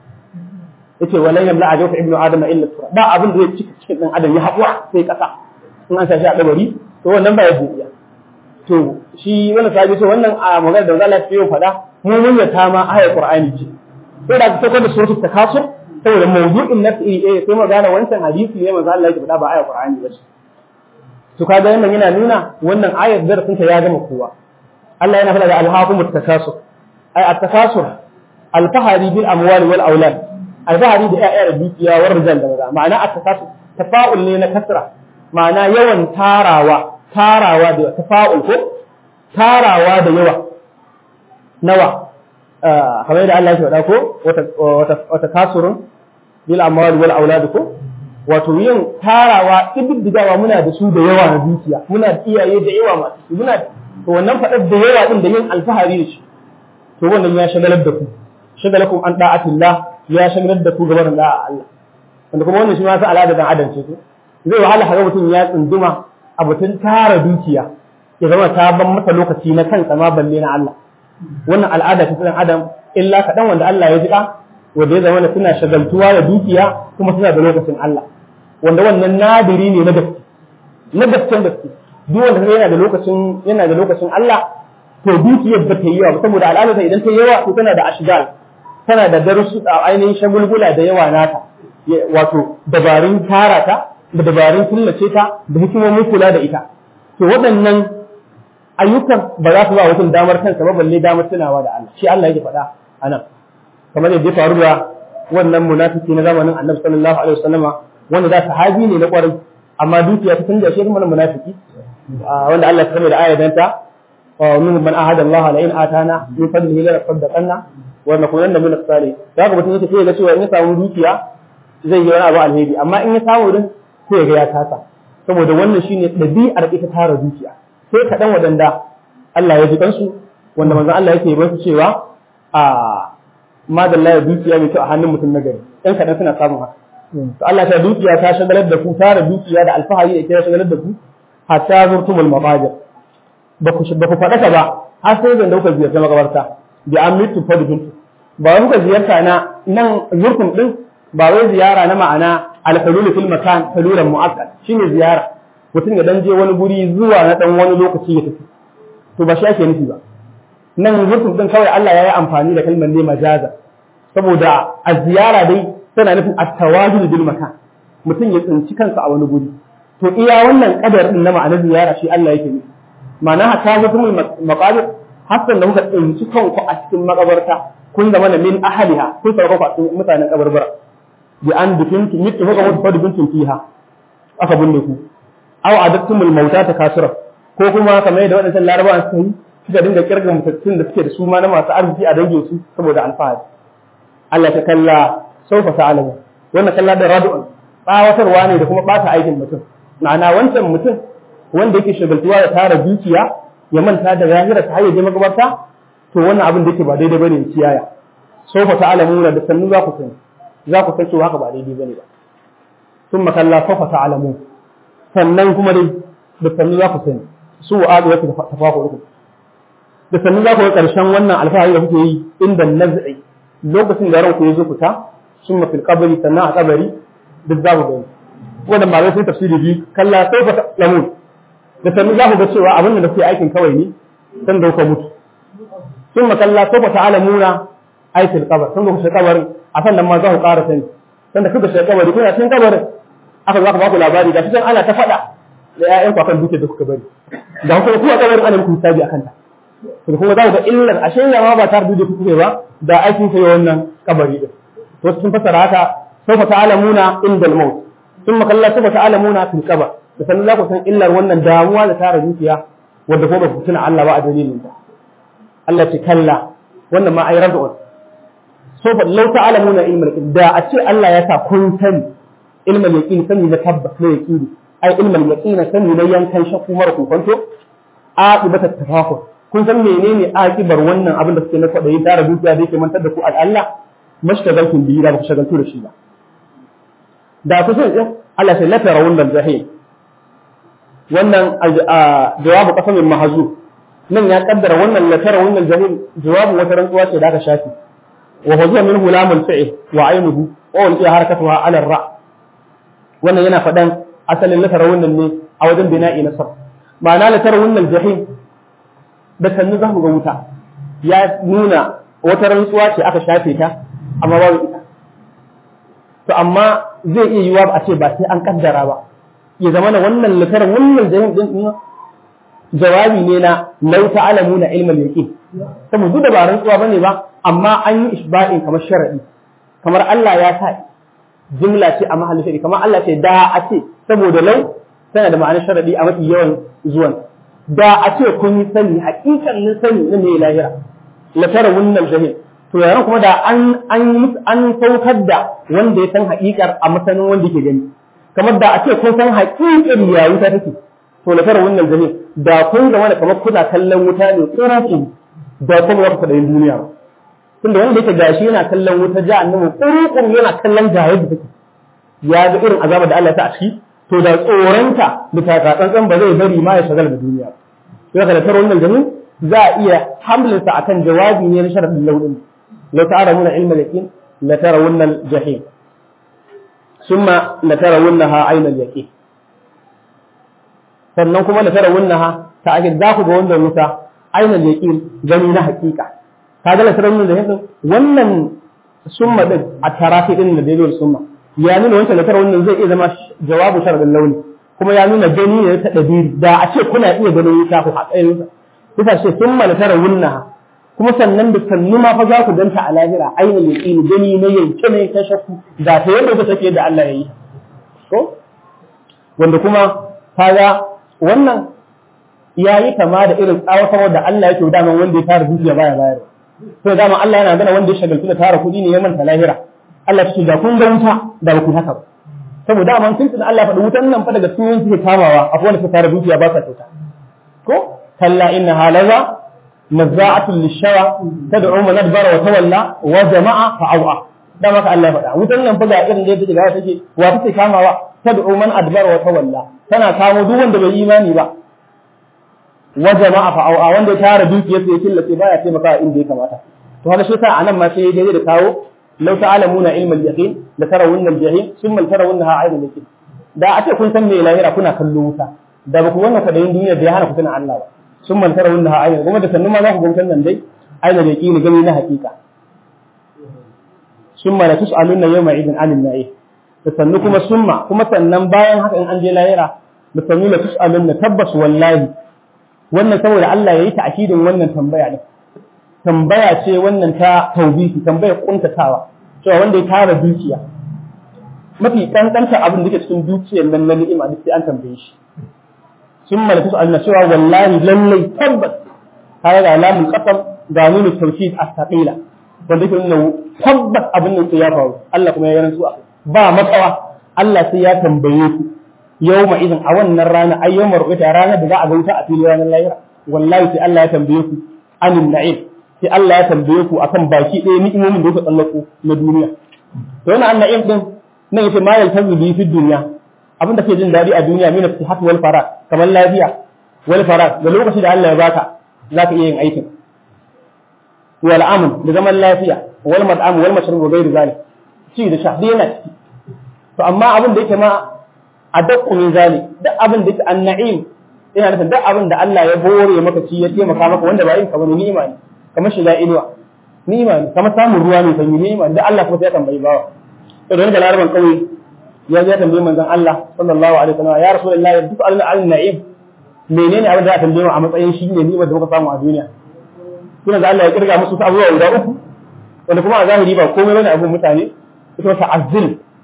yace walan yamla ajawfa ibnu adama illa tura ba abin da zai cika cikin dan adam ya haƙura sai kasa in an sashi a kabari to wannan ba ya buɗiya to shi wannan sahabi ce wannan a magana da Allah ya faɗa mu mun yata ma ayar Qur'ani ce sai da ta kwada suratul takasur saboda mawdu'in na iri ɗaya sai magana wancan hadisi ne manzo Allah ya faɗa ba ayar Qur'ani ba ce to kaga wannan yana nuna wannan ayar darasin ta ya gama kowa Allah yana faɗa da alhaqumut takasur ay at-takasur al-fahari bil amwali wal aulad al-fahari da ƴaƴa da dukiya war rijal da maza ma'ana at-takasur tafa'ul ne na kasra ma'ana yawan tarawa tarawa da tafa'ul ko tarawa da yawa nawa kamar da Allah ya faɗa ko wata kasurun bil amwal wal aulad ko wato yin tarawa ididdigawa muna da su da yawa na dukiya muna da iyaye da yawa masu su muna to wannan faɗar da yawa din da yin alfahari da shi to wannan ya shagalar da ku shagalakum an da'atillah ya shagalar da ku gaban da'a Allah wanda kuma wannan shi ma sa al'ada dan adam ce ko zai wahala haka mutum ya tsunduma a batun tara dukiya ya zama ta ban masa lokaci na kansa ma balle na Allah wannan al'ada ta ɗan adam illa kaɗan wanda Allah ya jiƙa wanda ya zama suna shagaltuwa da dukiya kuma suna da lokacin Allah wanda wannan nadiri ne na gaske na gasken gaske duk wanda yana da lokacin yana da lokacin Allah to dukiyar ba ta yi yawa saboda al'adarsa idan ta yi yawa to tana da ashgal tana da darusu a ainihin shagulgula da yawa nata wato dabarun tara ta da dabarun killace ta da hikimomin kula da ita to waɗannan ayyukan ba za su ba mutum damar kansa ba balle damar tunawa da Allah shi Allah yake faɗa a nan kamar yadda ya faru da wannan munafiki na zamanin Annabi sallallahu alaihi wasallama wanda da sahabi ne na kwarai amma dukiya ta canja shi kuma munafiki wanda Allah ya da ayatan ta wa min man ahada Allah la in atana min fadlihi la saddaqanna wa nakunanna min as-salihin daga mutum yake sai ga cewa in ya samu dukiya zai yi wani abu alheri amma in ya samu din sai ga ya kasa saboda wannan shine ɗabi'ar ita tara dukiya sai kaɗan waɗanda Allah ya ji kansu wanda manzon Allah yake ba su cewa a madalla ya dukiya mai kyau a hannun mutum na gari ɗan kaɗan suna samun haka to Allah ta dukiya ta shagalar da ku tara dukiya da alfahari da ke shagalar da ku hatta zurtumul mabajir ba ku ba ku faɗaka ba har sai da kuka ziyarta makabarta bi an mitu fadbintu ba wai kuka ziyarta na nan zurtum din ba wai ziyara na ma'ana al-hulul fil makan hululan mu'akkad shine ziyara mutum ya dan je wani guri zuwa na dan wani lokaci ya tafi to ba shi ake nufi ba nan zurfin din kawai Allah ya yi amfani da kalmar ne majaza saboda a ziyara dai tana nufin at-tawajud bil makan mutum ya tsinci kansa a wani guri to iya wannan kadar din na ma'anar ziyara shi Allah yake nufi ma'ana hatta zurfin maqabir hasan da kuka tsinci kanku a cikin makabarta kun zama na min ahliha kun sauka ku a cikin mutanen kabarbara bi an dukintu mitu kuka mutu fa dukintu fiha aka binne ku aw adattumul mauta ta kasura ko kuma kamar yadda waɗannan larabawa suka yi suka dinga kirga mutattun da suke da su ma na masu arziki a dangin su saboda alfahari Allah ta kalla saufa ta'alamu wannan kalla da radu'un tsawatarwa ne da kuma ɓata aikin mutum ma'ana wancan mutum wanda yake shagaltuwa da tara dukiya ya manta da zahira ta hayyaje magabarta to wannan abin da yake ba daidai bane ya kiyaya saufa ta'alamu da sannu za ku sani za ku san cewa haka ba daidai bane ba ثم كلا سوف تعلمون sannan kuma dai da sannu za ku sani su wa adu yake tafafu uku da sannu za ku ga ƙarshen wannan alfahari da kuke yi inda naz'i lokacin da ranku ya zo fita sun mafi kabari sannan a kabari duk za ku gani wannan ba zai sai tafsiri biyu kalla sai fa lamun da sannu za ku ga cewa abin da kuke aikin kawai ne san da kuka mutu sun makalla sai fa ta'alamuna aikin kabar sun da kuka kabarin a sannan ma za ku ƙara sani sanda kuka shiga kabari kuna cikin kabarin aka zo aka baku labari ga cikin ana ta faɗa da ƴaƴanku akan dukiyar da kuka bari da kuma kuma kabarin ana muku hisabi akan ta to kuma za ku ga illar ashe ya ma ba tare da kuke ba da aikin sai wannan kabari din to sun fassara haka sawfa ta'lamuna inda al-maut thumma kalla sawfa ta'lamuna fil qabr da sanin za ku san illar wannan damuwa da tara dukiya wanda ko ba ku tuna Allah ba a dalilin ta Allah ce kalla wannan ma ai rabu'un sawfa law ta'lamuna ilmal yaqin da a ce Allah ya sa kun sani ilmal yaqin sani na tabbas na yaqini ai ilmal yaqin sani na yankan shakku mara kokonto aqibata tafakur kun san menene aqibar wannan abin da suke na kwadayi tara dukiya da yake mantar da ku Allah mashtagaltum bihi da ba ku shagaltu da shi ba da ku san Allah sai la tarawun dal jahim wannan jawabu qasamin mahzu nan ya kaddara wannan la tarawun dal jahim jawabu wata rantsuwa ce da aka shafi wa huwa minhu lamul fi'l wa aynuhu wa wal harakatuha ala ar-ra wannan yana fadan asalin la tarawun ne a wajen bina'i nasab ma'ana la tarawun dal jahim da sannu za mu ga wuta ya nuna wata rantsuwa ce aka shafe ta amma babu ita to amma zai iya yiwa a ce ba sai an kaddara ba ya zama na wannan litarar wannan jahim din din jawabi ne na lau ta'lamuna ilmal yaqin saboda duk da ba rantsuwa bane ba amma an yi isba'in kamar sharadi kamar Allah ya sa jumla ce a mahallin sharadi kamar Allah ce da a ce saboda lau tana da ma'anar sharadi a mafi yawan zuwan da a ce kun yi sani hakikanin sani na mai lahira la tara wannan jahil to yaran kuma da an an an saukar da wanda ya san hakikar a masanin wanda ke gani kamar da a ce kun san hakikar ya wuta take to la tara wannan jahil da kun zama da kamar kuna kallon wuta ne tsoraci da kuma za ku faɗa yin duniya ba tunda wanda yake gashi yana kallon wuta jahannama kurukuru yana kallon ga yadda take ya ga irin azaba da Allah ya sa a ciki to da tsoronta da takatsantsan ba zai bari ma ya shagala da duniya sai ka da taro wannan jami za a iya hamlinsa akan jawabi ne na sharadin launin la ta'lamuna ilma yaqin la tarawunna al-jahim thumma la tarawunnaha ayna al-yaqin sannan kuma la tarawunnaha ta ake za ku ga wannan wuta ayna al-yaqin gani na hakika kaga la tarawunna al-jahim wannan summa din a tarafi din da daidai summa ya nuna wancan da wannan zai iya zama jawabu sharadin launi kuma ya nuna gani ne ta dabiri da a ce kuna iya ganin wuta ku haƙayin sa kusa ce sun mana tara wunna kuma sannan da sannu ma fa za ku danta a lahira aina yaqini gani na yanke ne ta shakku da ta yadda ta take da Allah yayi ko wanda kuma kaga wannan yayi kama da irin tsawatarwar da Allah yake da wanda ya tara dukiya baya bayar to dama Allah yana gana wanda ya shagaltu da tara kuɗi ne ya manta lahira Allah ce da kun ga wuta da ba ku haka ba saboda man sun tuna Allah faɗi wutan nan fa daga cikin suke kamawa akwai wanda suka tara dukiya ba sa kyauta ko kalla inna halaza nazza'atun lishawa tad'u man adbara wa tawalla wa jama'a fa aw'a da maka Allah ya faɗa wutan nan fa ga irin da yake ga take wa take kamawa tad'u man adbara wa tawalla tana kamo duk wanda bai imani ba wa jama'a fa aw'a wanda ya tara dukiyarsa ya killace baya taimaka inda ya kamata to haka shi sa anan ma sai dai da kawo لو تعلمون علم اليقين لترون الجحيم ثم لترونها عين اليقين da a ce kun san me lahira kuna kallo wuta da ba ku wannan kwadayin duniya da ya hana ku tuna Allah ba sun man tara wannan ayin kuma da sannu ma za ku ga wutan nan dai aina da yaqini gani na hakika summa la tus'aluna yawma idin 'anil na'im da sannu kuma summa kuma sannan bayan haka in an je lahira da sannu la tus'aluna tabbas wallahi wannan saboda Allah yayi ta'kidin wannan tambaya ne tambaya ce wannan ta taubihi tambayar kuntatawa cewa wanda ya tara dukiya mafi kankanta abin da ke cikin dukiyar nan na ni'ima duk sai an tambaye shi sun malaka su Allah cewa wallahi lallai tabbas har ga alamun qasam ga nuna tawkid as-saqila wanda ke nuna tabbas abin nan sai ya faru Allah kuma ya rantsu ba matsawa Allah sai ya tambaye ku yawma idan a wannan rana ayyamar ru'ita ranar da za a ga wuta a filin ranar lahira wallahi sai Allah ya tambaye ku anin na'im sai Allah ya tambaye ku akan baki ɗaya ni'imomin da kuka tsallako na duniya to wannan anna'im din nan yace ma yaltazu bi fi dunya abin da ke jin daɗi a duniya mina sihat wal farag kamar lafiya wal farag da lokaci da Allah ya baka zaka iya yin aikin wal amn da zaman lafiya wal mad'am wal mashrub wa ghairu zalik ci da sha dai yana ciki to amma abin da yake ma a dakku min zalik duk abin da yake an-na'im yana nufin duk abin da Allah ya bore maka ci ya taimaka maka wanda ba yin ka bane ni'ima ne kamar shiga inuwa ni'ima ne kamar samun ruwa ne sanyi ni'ima da Allah kuma sai ya tambayi bawa to da laraban kauye ya ya tambayi manzon Allah sallallahu alaihi wasallam ya rasulullahi duk alna al na'im menene abin da ya tambaye mu a matsayin shi ne ni'imar da muka samu a duniya kuma da Allah ya kirga musu abubuwa guda uku wanda kuma a zahiri ba komai bane abun mutane ita wata azil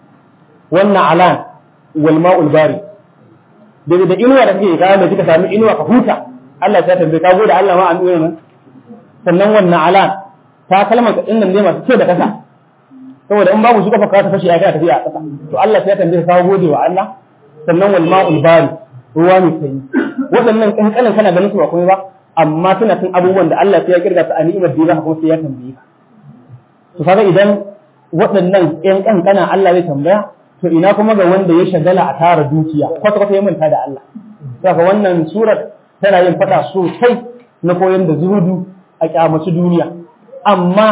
wannan alan wal ma'ul bari daga da inuwa da kake kawo da kika sami inuwa ka huta Allah ya tambaye ka gode Allah ma an nuna nan sannan wannan alan ta kalmar ka dinnan ne masu ce da kasa saboda in babu su kafa ka ta fashi ya kai tafiya a kasa to Allah ya tambaye ka gode wa Allah sannan wal ma'ul bari ruwa mai sanyi waɗannan kankanin kana ganin su ba komai ba amma suna cin abubuwan da Allah sai ya kirga su a ni'imar da ya kuma sai ya tambaye ka to kaga idan waɗannan ƴan kankana Allah zai tambaya to ina kuma ga wanda ya shagala a tara dukiya kwata kwata ya manta da Allah saka wannan surar tana yin fada sosai na koyon da zuhudu a kyamaci duniya amma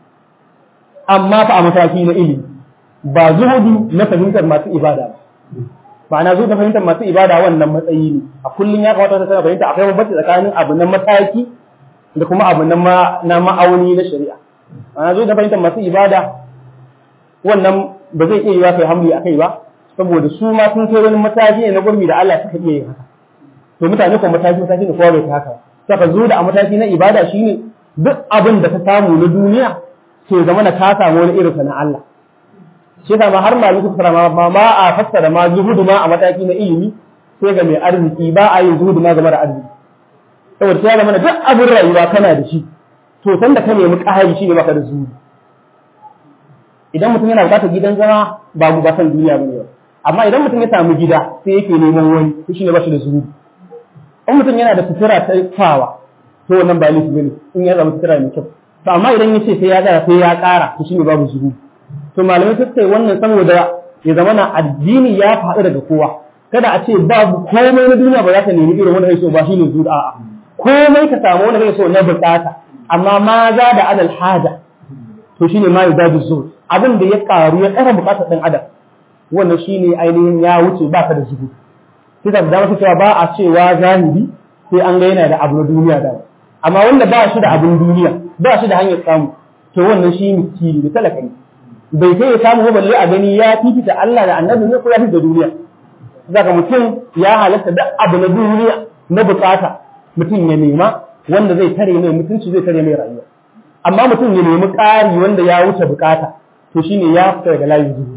amma fa a mataki na ilimi ba zuhudu na fahimtar masu ibada ba ma'ana zuhudu na fahimtar masu ibada wannan matsayi ne a kullum ya kamata ta fahimta akwai bambanci tsakanin abu na mataki da kuma abu na ma'auni na shari'a ma'ana zuhudu na fahimtar masu ibada wannan ba zai iya yiwa kai hamli a kai ba saboda su ma sun kai wani mataki ne na gurbi da Allah suka iya yin haka to mutane ko mataki mataki ne kowa bai ta haka saka zo da a mataki na ibada shine duk abin da ka samu na duniya ke zama na ka samu wani irin na Allah shi yasa ma har malamin suka fara ma ma a fassara ma zuhudu ma a mataki na ilimi sai ga mai arziki ba a yin zuhudu ma game da arziki saboda sai zama duk abin rayuwa kana da shi to san da ka nemi ƙahari shi ne baka da zuhudu idan mutum yana bukatar gidan zama ba mu ba san duniya bane ba amma idan mutum ya samu gida sai yake neman wani to shine ba shi da zuhudu in mutum yana da sutura ta fawa to wannan ba laifi bane in ya zama sutura mai kyau to amma idan ya ce sai ya tsara sai ya ƙara to shine babu zuhudu to malamai suka ce wannan saboda ya zama na addini ya faɗi daga kowa kada a ce babu komai na duniya ba za ka nemi irin wanda kai so ba shine zuhudu a'a komai ka samu wanda kai so na bukata amma ma za da adal haja to shine ma yudadu zuhud abin da ya karu ya ƙara bukatar ɗan adam wannan shine ainihin ya wuce ba ka da zuhudu sai da dama cewa ba a cewa zahiri sai an ga yana da abu na duniya da amma wanda ba shi da abin duniya ba shi da hanyar samu to wannan shi miskini da talaka ne bai kai ya samu ba balle a gani ya fifita Allah da annabi ne ko ya fifita duniya zaka mutum ya halatta da abu na duniya na bukata mutum ya nema wanda zai tare mai mutunci zai tare mai rayuwa amma mutum ya nemi ƙari wanda ya wuce bukata to shine ya fita daga layin zuhu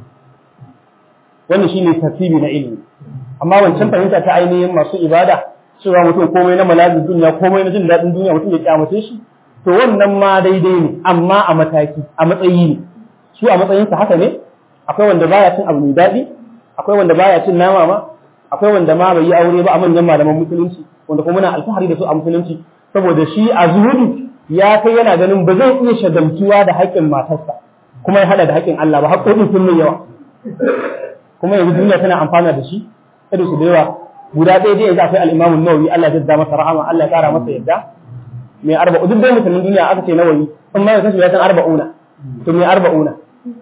wannan shine tartibi na ilimi amma wancan fahimta ta ainihin masu ibada cewa mutum komai na malazin duniya komai na jin daɗin duniya mutum ya kyamace shi to wannan ma daidai ne amma a mataki a matsayi ne su a matsayinsa haka ne akwai wanda baya cin abu mai daɗi akwai wanda baya cin nama ma akwai wanda ma bai yi aure ba a manyan malaman musulunci wanda kuma muna alfahari da su a musulunci saboda shi a zuhudu ya kai yana ganin ba zai iya shagaltuwa da haƙƙin matarsa kuma ya hada da haƙƙin Allah ba haƙƙoƙin sun mai yawa kuma yanzu duniya tana amfana da shi irin su da yawa guda ɗaya dai yanzu akwai al-Imam an-Nawawi Allah ya jazza masa rahama Allah ya ƙara masa yadda mai arba'u duk dai musulmin duniya aka ce Nawawi in ma ya san arba'una to mai arba'una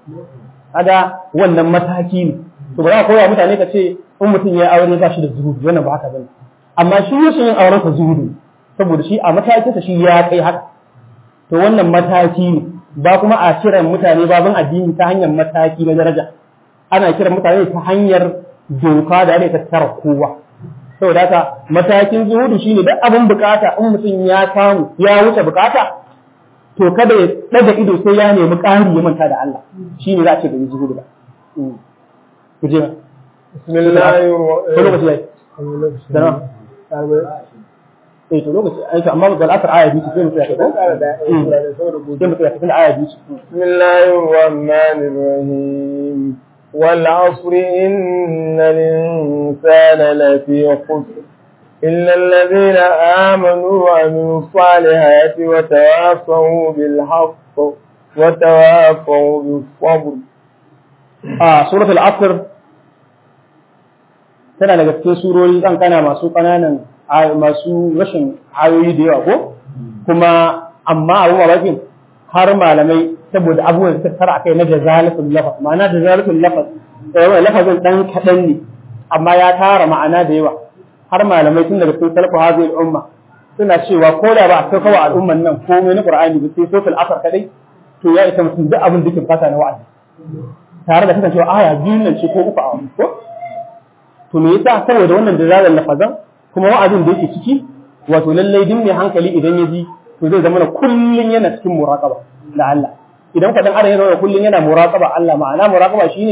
kaga wannan mataki ne to ba za ka koya mutane ka ce in mutum ya aure ba shi da zuhudu wannan ba haka bane amma shi yake yin auren sa zuhudu saboda shi a matakinsa shi ya kai haka to wannan mataki ne ba kuma a kiran mutane babin addini ta hanyar mataki na daraja ana kiran mutane ta hanyar doka da ake tattara kowa saboda haka matakin zuhudu shine duk abin bukata in mutum ya samu ya wuce bukata to kada ya daga ido sai ya nemi ƙari ya manta da Allah shine za a ce da zuhudu ba ku je bismillahir ko lokaci yayi da eh to lokaci ai amma ga al'asar aya biyu sai mu tsaya ko sai mu tsaya cikin aya biyu bismillahir rahmanir rahim wal asr innal insana lafi khusr إلا الذين آمنوا وعملوا الصالحات وتواصوا بالحق وتواصوا بالصبر آه سورة العصر tana daga cikin surori kan kana masu ƙananan masu rashin ayoyi da yawa ko kuma amma abu mamakin har malamai saboda abubuwan da tara akai na jazalatul lafaz ma'ana jazalatul lafaz yawan lafazin dan kadan ne amma ya tara ma'ana da yawa har malamai tun daga cikin salafu hadhihi umma suna cewa ko da ba a sauka wa al'umman nan komai na qur'ani ba sai sofil asar kadai to ya isa mutum duk abin da ke fata na wa'azi tare da kasancewa aya biyun nan ce ko uku a wani ko to me yasa saboda wannan dalalan lafazan kuma wa'azin da yake ciki wato lallai din mai hankali idan ya ji to zai zama kullun yana cikin muraqaba da Allah idan ka dan adam ya zama kullun yana muraqaba Allah ma'ana muraqaba shine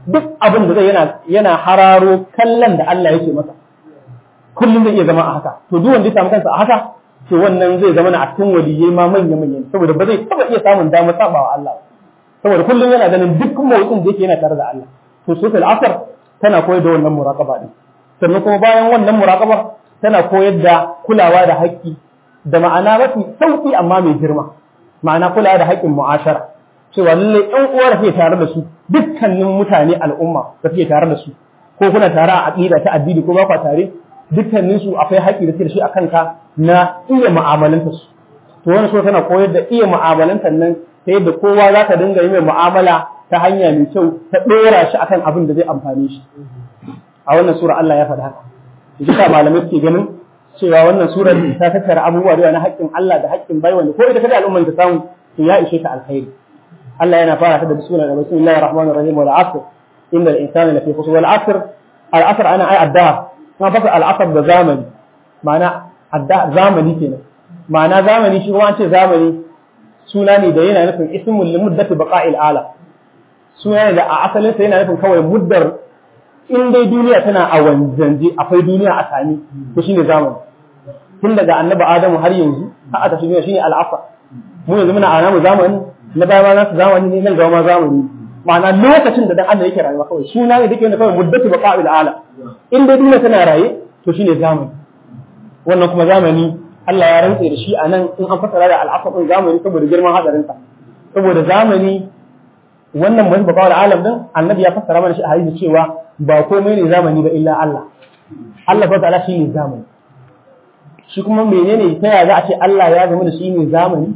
duk abin da zai yana yana hararo kallon da Allah yake masa kullum zai iya zama a haka to duk wanda ya samu kansa a haka to wannan zai zama na a cikin waliyai ma manya manya saboda ba zai taba iya samun damar sabawa Allah saboda kullum yana ganin duk motsin da yake yana tare da Allah to suratul asr tana koyar da wannan muraqaba din sannan kuma bayan wannan muraqaba tana koyar da kulawa da haƙƙi da ma'ana mafi sauki amma mai girma ma'ana kulawa da haƙƙin mu'ashara cewa lallai ɗan uwa da ke tare da su dukkanin mutane al'umma da suke tare da su ko kuna tare a aqida ta addini ko ba ku tare dukkanin su akwai haƙƙi da suke da shi a kanka na iya mu'amalanta su to wannan so tana koyar da iya mu'amalantar nan ta yadda kowa za ka dinga yi mai mu'amala ta hanya mai kyau ta ɗora shi akan abin da zai amfane shi a wannan sura Allah ya faɗi haka duka malamai suke ganin cewa wannan sura ta tattara abubuwa da na haƙƙin Allah da haƙƙin bai wanda ko ita kada al'umman ta samu to ya ishe ta alkhairi Allah yana fara ta da bismillah bismillahir rahmanir rahim wal asr innal insana lafi khusr wal asr al asr ana ai adda kuma fasa al asr da zamani ma'ana adda zamani kenan ma'ana zamani shi kuma an ce zamani suna ne da yana nufin ismul limuddati baqa'il alam suna ne da a asalin sa yana nufin kawai muddar in dai duniya tana a wanzanje akwai duniya a sami to shine zamani tun daga annabi adamu har yanzu har aka duniya shine al'afa mu yanzu muna a namu zamani na baya ma nasu zamani ne nan gaba ma zamani ma'ana lokacin da dan Allah yake rayuwa kawai suna ne dake kawai muddatu baqa'il alam in dai duniya tana raye to shine zamani wannan kuma zamani Allah ya rantse da shi a nan in an fasara da al'afa din zamani saboda girman hadarinsa saboda zamani wannan mai baqa'il alam din annabi ya fassara mana shi a hadisi cewa ba komai ne zamani ba illa Allah Allah fa ta'ala shi ne zamani shi kuma menene ta yaya za a ce Allah ya zama da shi ne zamani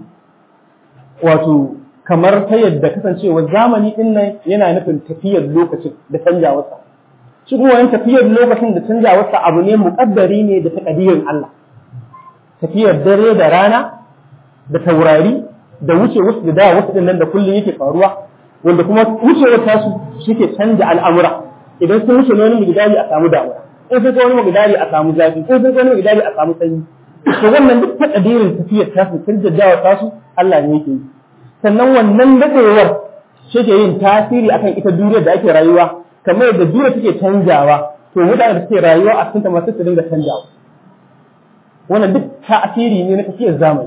wato kamar ta yadda kasancewa zamani din nan yana nufin tafiyar lokacin da canjawarsa shi kuma wani tafiyar lokacin da canjawarsa abu ne muƙaddari ne da takadirin Allah tafiyar dare da rana da taurari da wuce wasu da da wasu din nan da kullum yake faruwa wanda kuma wucewar tasu suke canja al'amura idan sun wuce wani migdali a samu damuwa in sai wani migdali a samu zafi in sai wani migdali a samu sanyi to wannan duk takadirin tafiyar tasu canjawar tasu Allah ne yake yi sannan wannan dadewar shi ke yin tasiri akan ita duniyar da ake rayuwa kamar yadda duniya take canjawa to mutane da suke rayuwa a cikin ta masu su dinga canjawa wannan duk tasiri ne na tafiyar zamani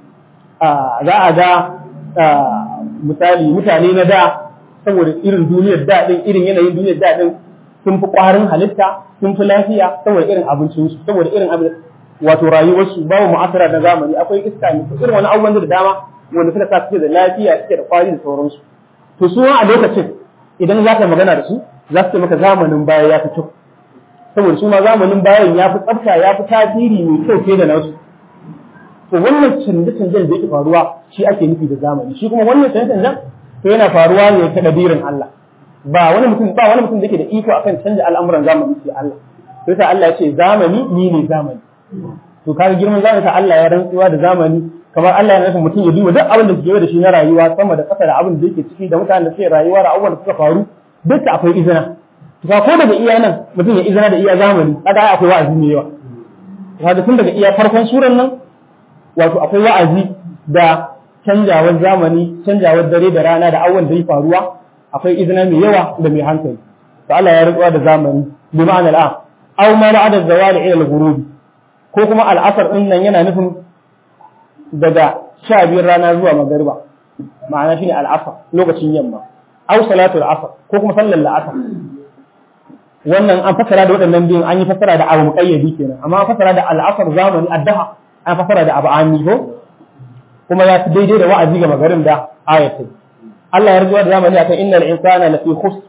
za a ga misali mutane na da saboda irin duniyar da din irin yanayin duniyar da din sun fi ƙwarin halitta sun fi lafiya saboda irin abincinsu saboda irin abin wato rayuwarsu babu mu'asara na zamani akwai iska ne irin wani abubuwan da dama wanda suka sa suke da lafiya suke da kwari da sauransu to su a lokacin idan za ka magana da su za su ce maka zamanin baya ya fi kyau saboda su ma zamanin bayan ya fi tsafta ya fi tasiri mai kyau fiye da nasu to wannan canje-canjen da yake faruwa shi ake nufi da zamani shi kuma wannan canje-canjen to yana faruwa ne ta kadirin Allah ba wani mutum ba wani mutum da yake da iko akan canja al'amuran zamani sai Allah sai ta Allah ya ce zamani ni ne zamani to kaga girman zamani ta Allah ya rantsuwa da zamani kamar Allah ya nufin mutum ya duba duk abin da ke da shi na rayuwa sama da ƙasa da abin da yake ciki da mutanen da suke rayuwa da abubuwan da suka faru duk akwai izina to ka ko daga iya nan mutum ya izina da iya zamani kaga akwai wa'azi mai yawa kaga tun daga iya farkon suran nan wato akwai wa'azi da canjawar zamani canjawar dare da rana da abubuwan da ya faruwa akwai izina mai yawa da mai hankali to Allah ya rantsuwa da zamani bi ma'anar a aw ma ba'da zawali ila al-ghurub ko kuma al'asar din nan yana nufin daga sha biyar rana zuwa magariba ma'ana shine al'asar lokacin yamma aw salatu al'asar ko kuma sallar la'asar wannan an fassara da waɗannan biyun an yi fassara da abu muqayyadi kenan amma an fassara da al'asar zamani addaha an fassara da abu ami ko kuma ya fi daidai da wa'azi ga magarin da ayatai Allah ya rizuwa da zamani akan innal insana lafi khusr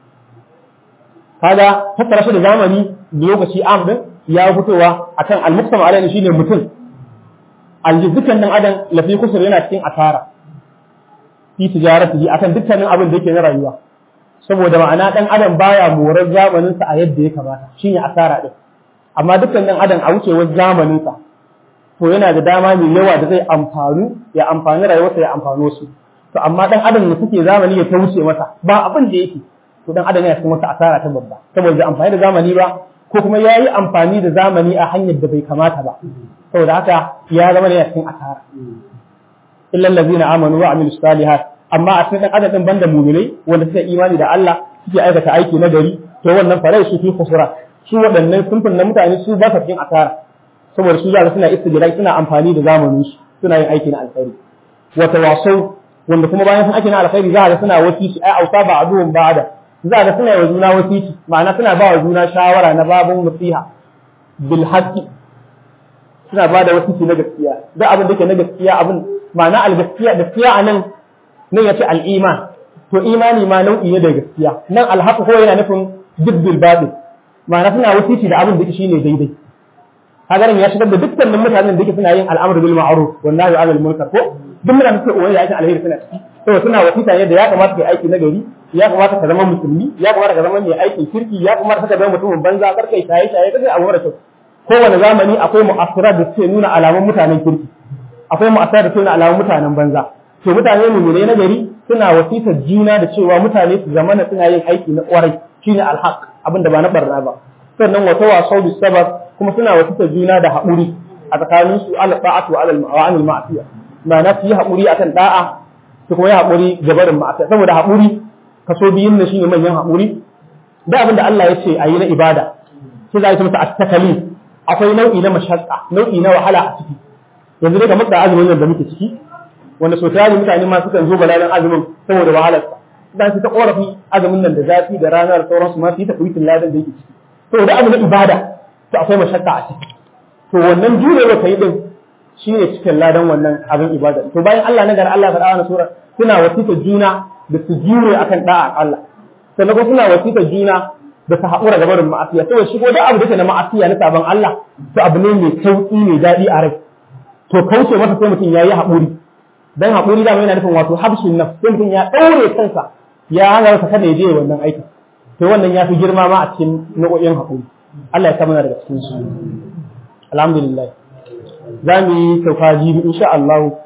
kaga fassara shi da zamani da lokaci am din ya fitowa akan al-muqsam alayhi shine mutum aljizukan dan adam lafi kusur yana cikin asara fi tijaratihi akan dukkanin abin da yake na rayuwa saboda ma'ana dan adam baya morar zamanin sa a yadda ya kamata shine asara din amma dukkan dan adam a wucewar zamanin sa to yana da dama mai yawa da zai amfanu ya amfani rayuwarsa ya amfano su to amma dan adam ne suke zamani ya ta wuce masa ba abin da yake to dan adam yana cikin wata asara ta babba saboda bai amfani da zamani ba ko kuma ya yi amfani da zamani a hanyar da bai kamata ba saboda haka ya zama ne a cikin asara illal ladzina amanu wa amilus salihat amma a cikin dan adam din banda mu'minai wanda suka imani da Allah suke aikata aiki na gari to wannan farai su fi kusura su waɗannan sunfin na mutane su ba sa cikin asara saboda su zaka suna istijrai suna amfani da zamanin su suna yin aiki na alkhairi wa tawasau wanda kuma bayan sun aiki na alkhairi za ga suna wasiki ai ausa ba aduwan ba'ada za ga suna yi wa juna wasiki ma'ana suna ba wa juna shawara na babun nasiha bil haqqi suna ba da wasiki na gaskiya duk abin da ke na gaskiya abin ma'ana al gaskiya gaskiya anan nan yace al iman to imani ma nau'i ne da gaskiya nan al haqq ko yana nufin dibbil batil ma'ana suna wasiki da abin da shine daidai kaga ya shigar da dukkanin mutanen da yake suna yin al'amru bil ma'ruf wan nahyi 'anil munkar ko duk mutanen suke uwaye aikin alheri suna ciki to suna wasita ne da ya kamata kai aiki na gari ya kamata ka zama musulmi ya kamata ka zama mai aikin kirki ya kamata ka zama mutumin banza kar kai shaye shaye kai abu mara kyau kowane zamani akwai mu'assirat da suke nuna alamun mutanen kirki akwai mu'assirat da suke nuna alamun mutanen banza to mutane ne na gari suna wasitar juna da cewa mutane su zamana suna yin aiki na kwarai shine alhaq abinda ba na barna ba sannan wata wasau bis sabar kuma suna wasitar juna da haƙuri a tsakanin su ala ta'atu wa ala ma'asiya ma'ana su yi haƙuri akan da'a su kuma yi haƙuri ga barin ma'asiya saboda haƙuri kaso biyun ne shine manyan haƙuri da abin da Allah ya ce a yi na ibada sai za a yi masa at-takalif akwai nau'i na mashaqqa nau'i na wahala a ciki yanzu dai kamar da azumin da muke ciki wanda so tare mutane ma sukan zo balalan azumin saboda wahalarsa dan su ta korafi azumin nan da zafi da ranar sauransu ma su yi ta kuitin ladan da yake ciki saboda abu na ibada to akwai mashakka a ciki to wannan jurewa kai din shine cikin ladan wannan abin ibada to bayan Allah na gar Allah faɗa wannan sura suna wasita juna da su jure akan da'a Allah sannan kuma suna wasita juna da su haƙura ga barin ma'asiya saboda shi ko da abu da ke na ma'asiya na sabon Allah to abu ne mai sauƙi mai daɗi a rai to kauce masa sai mutum ya yi haƙuri dan haƙuri dama yana nufin wato habshin nafs sai mutum ya ɗaure kansa ya hana sa kada ya je wannan aikin to wannan ya fi girma ma a cikin nau'o'in haƙuri Allah ya samuna daga cikin su alhamdulillah za mu yi sauka jibi insha Allah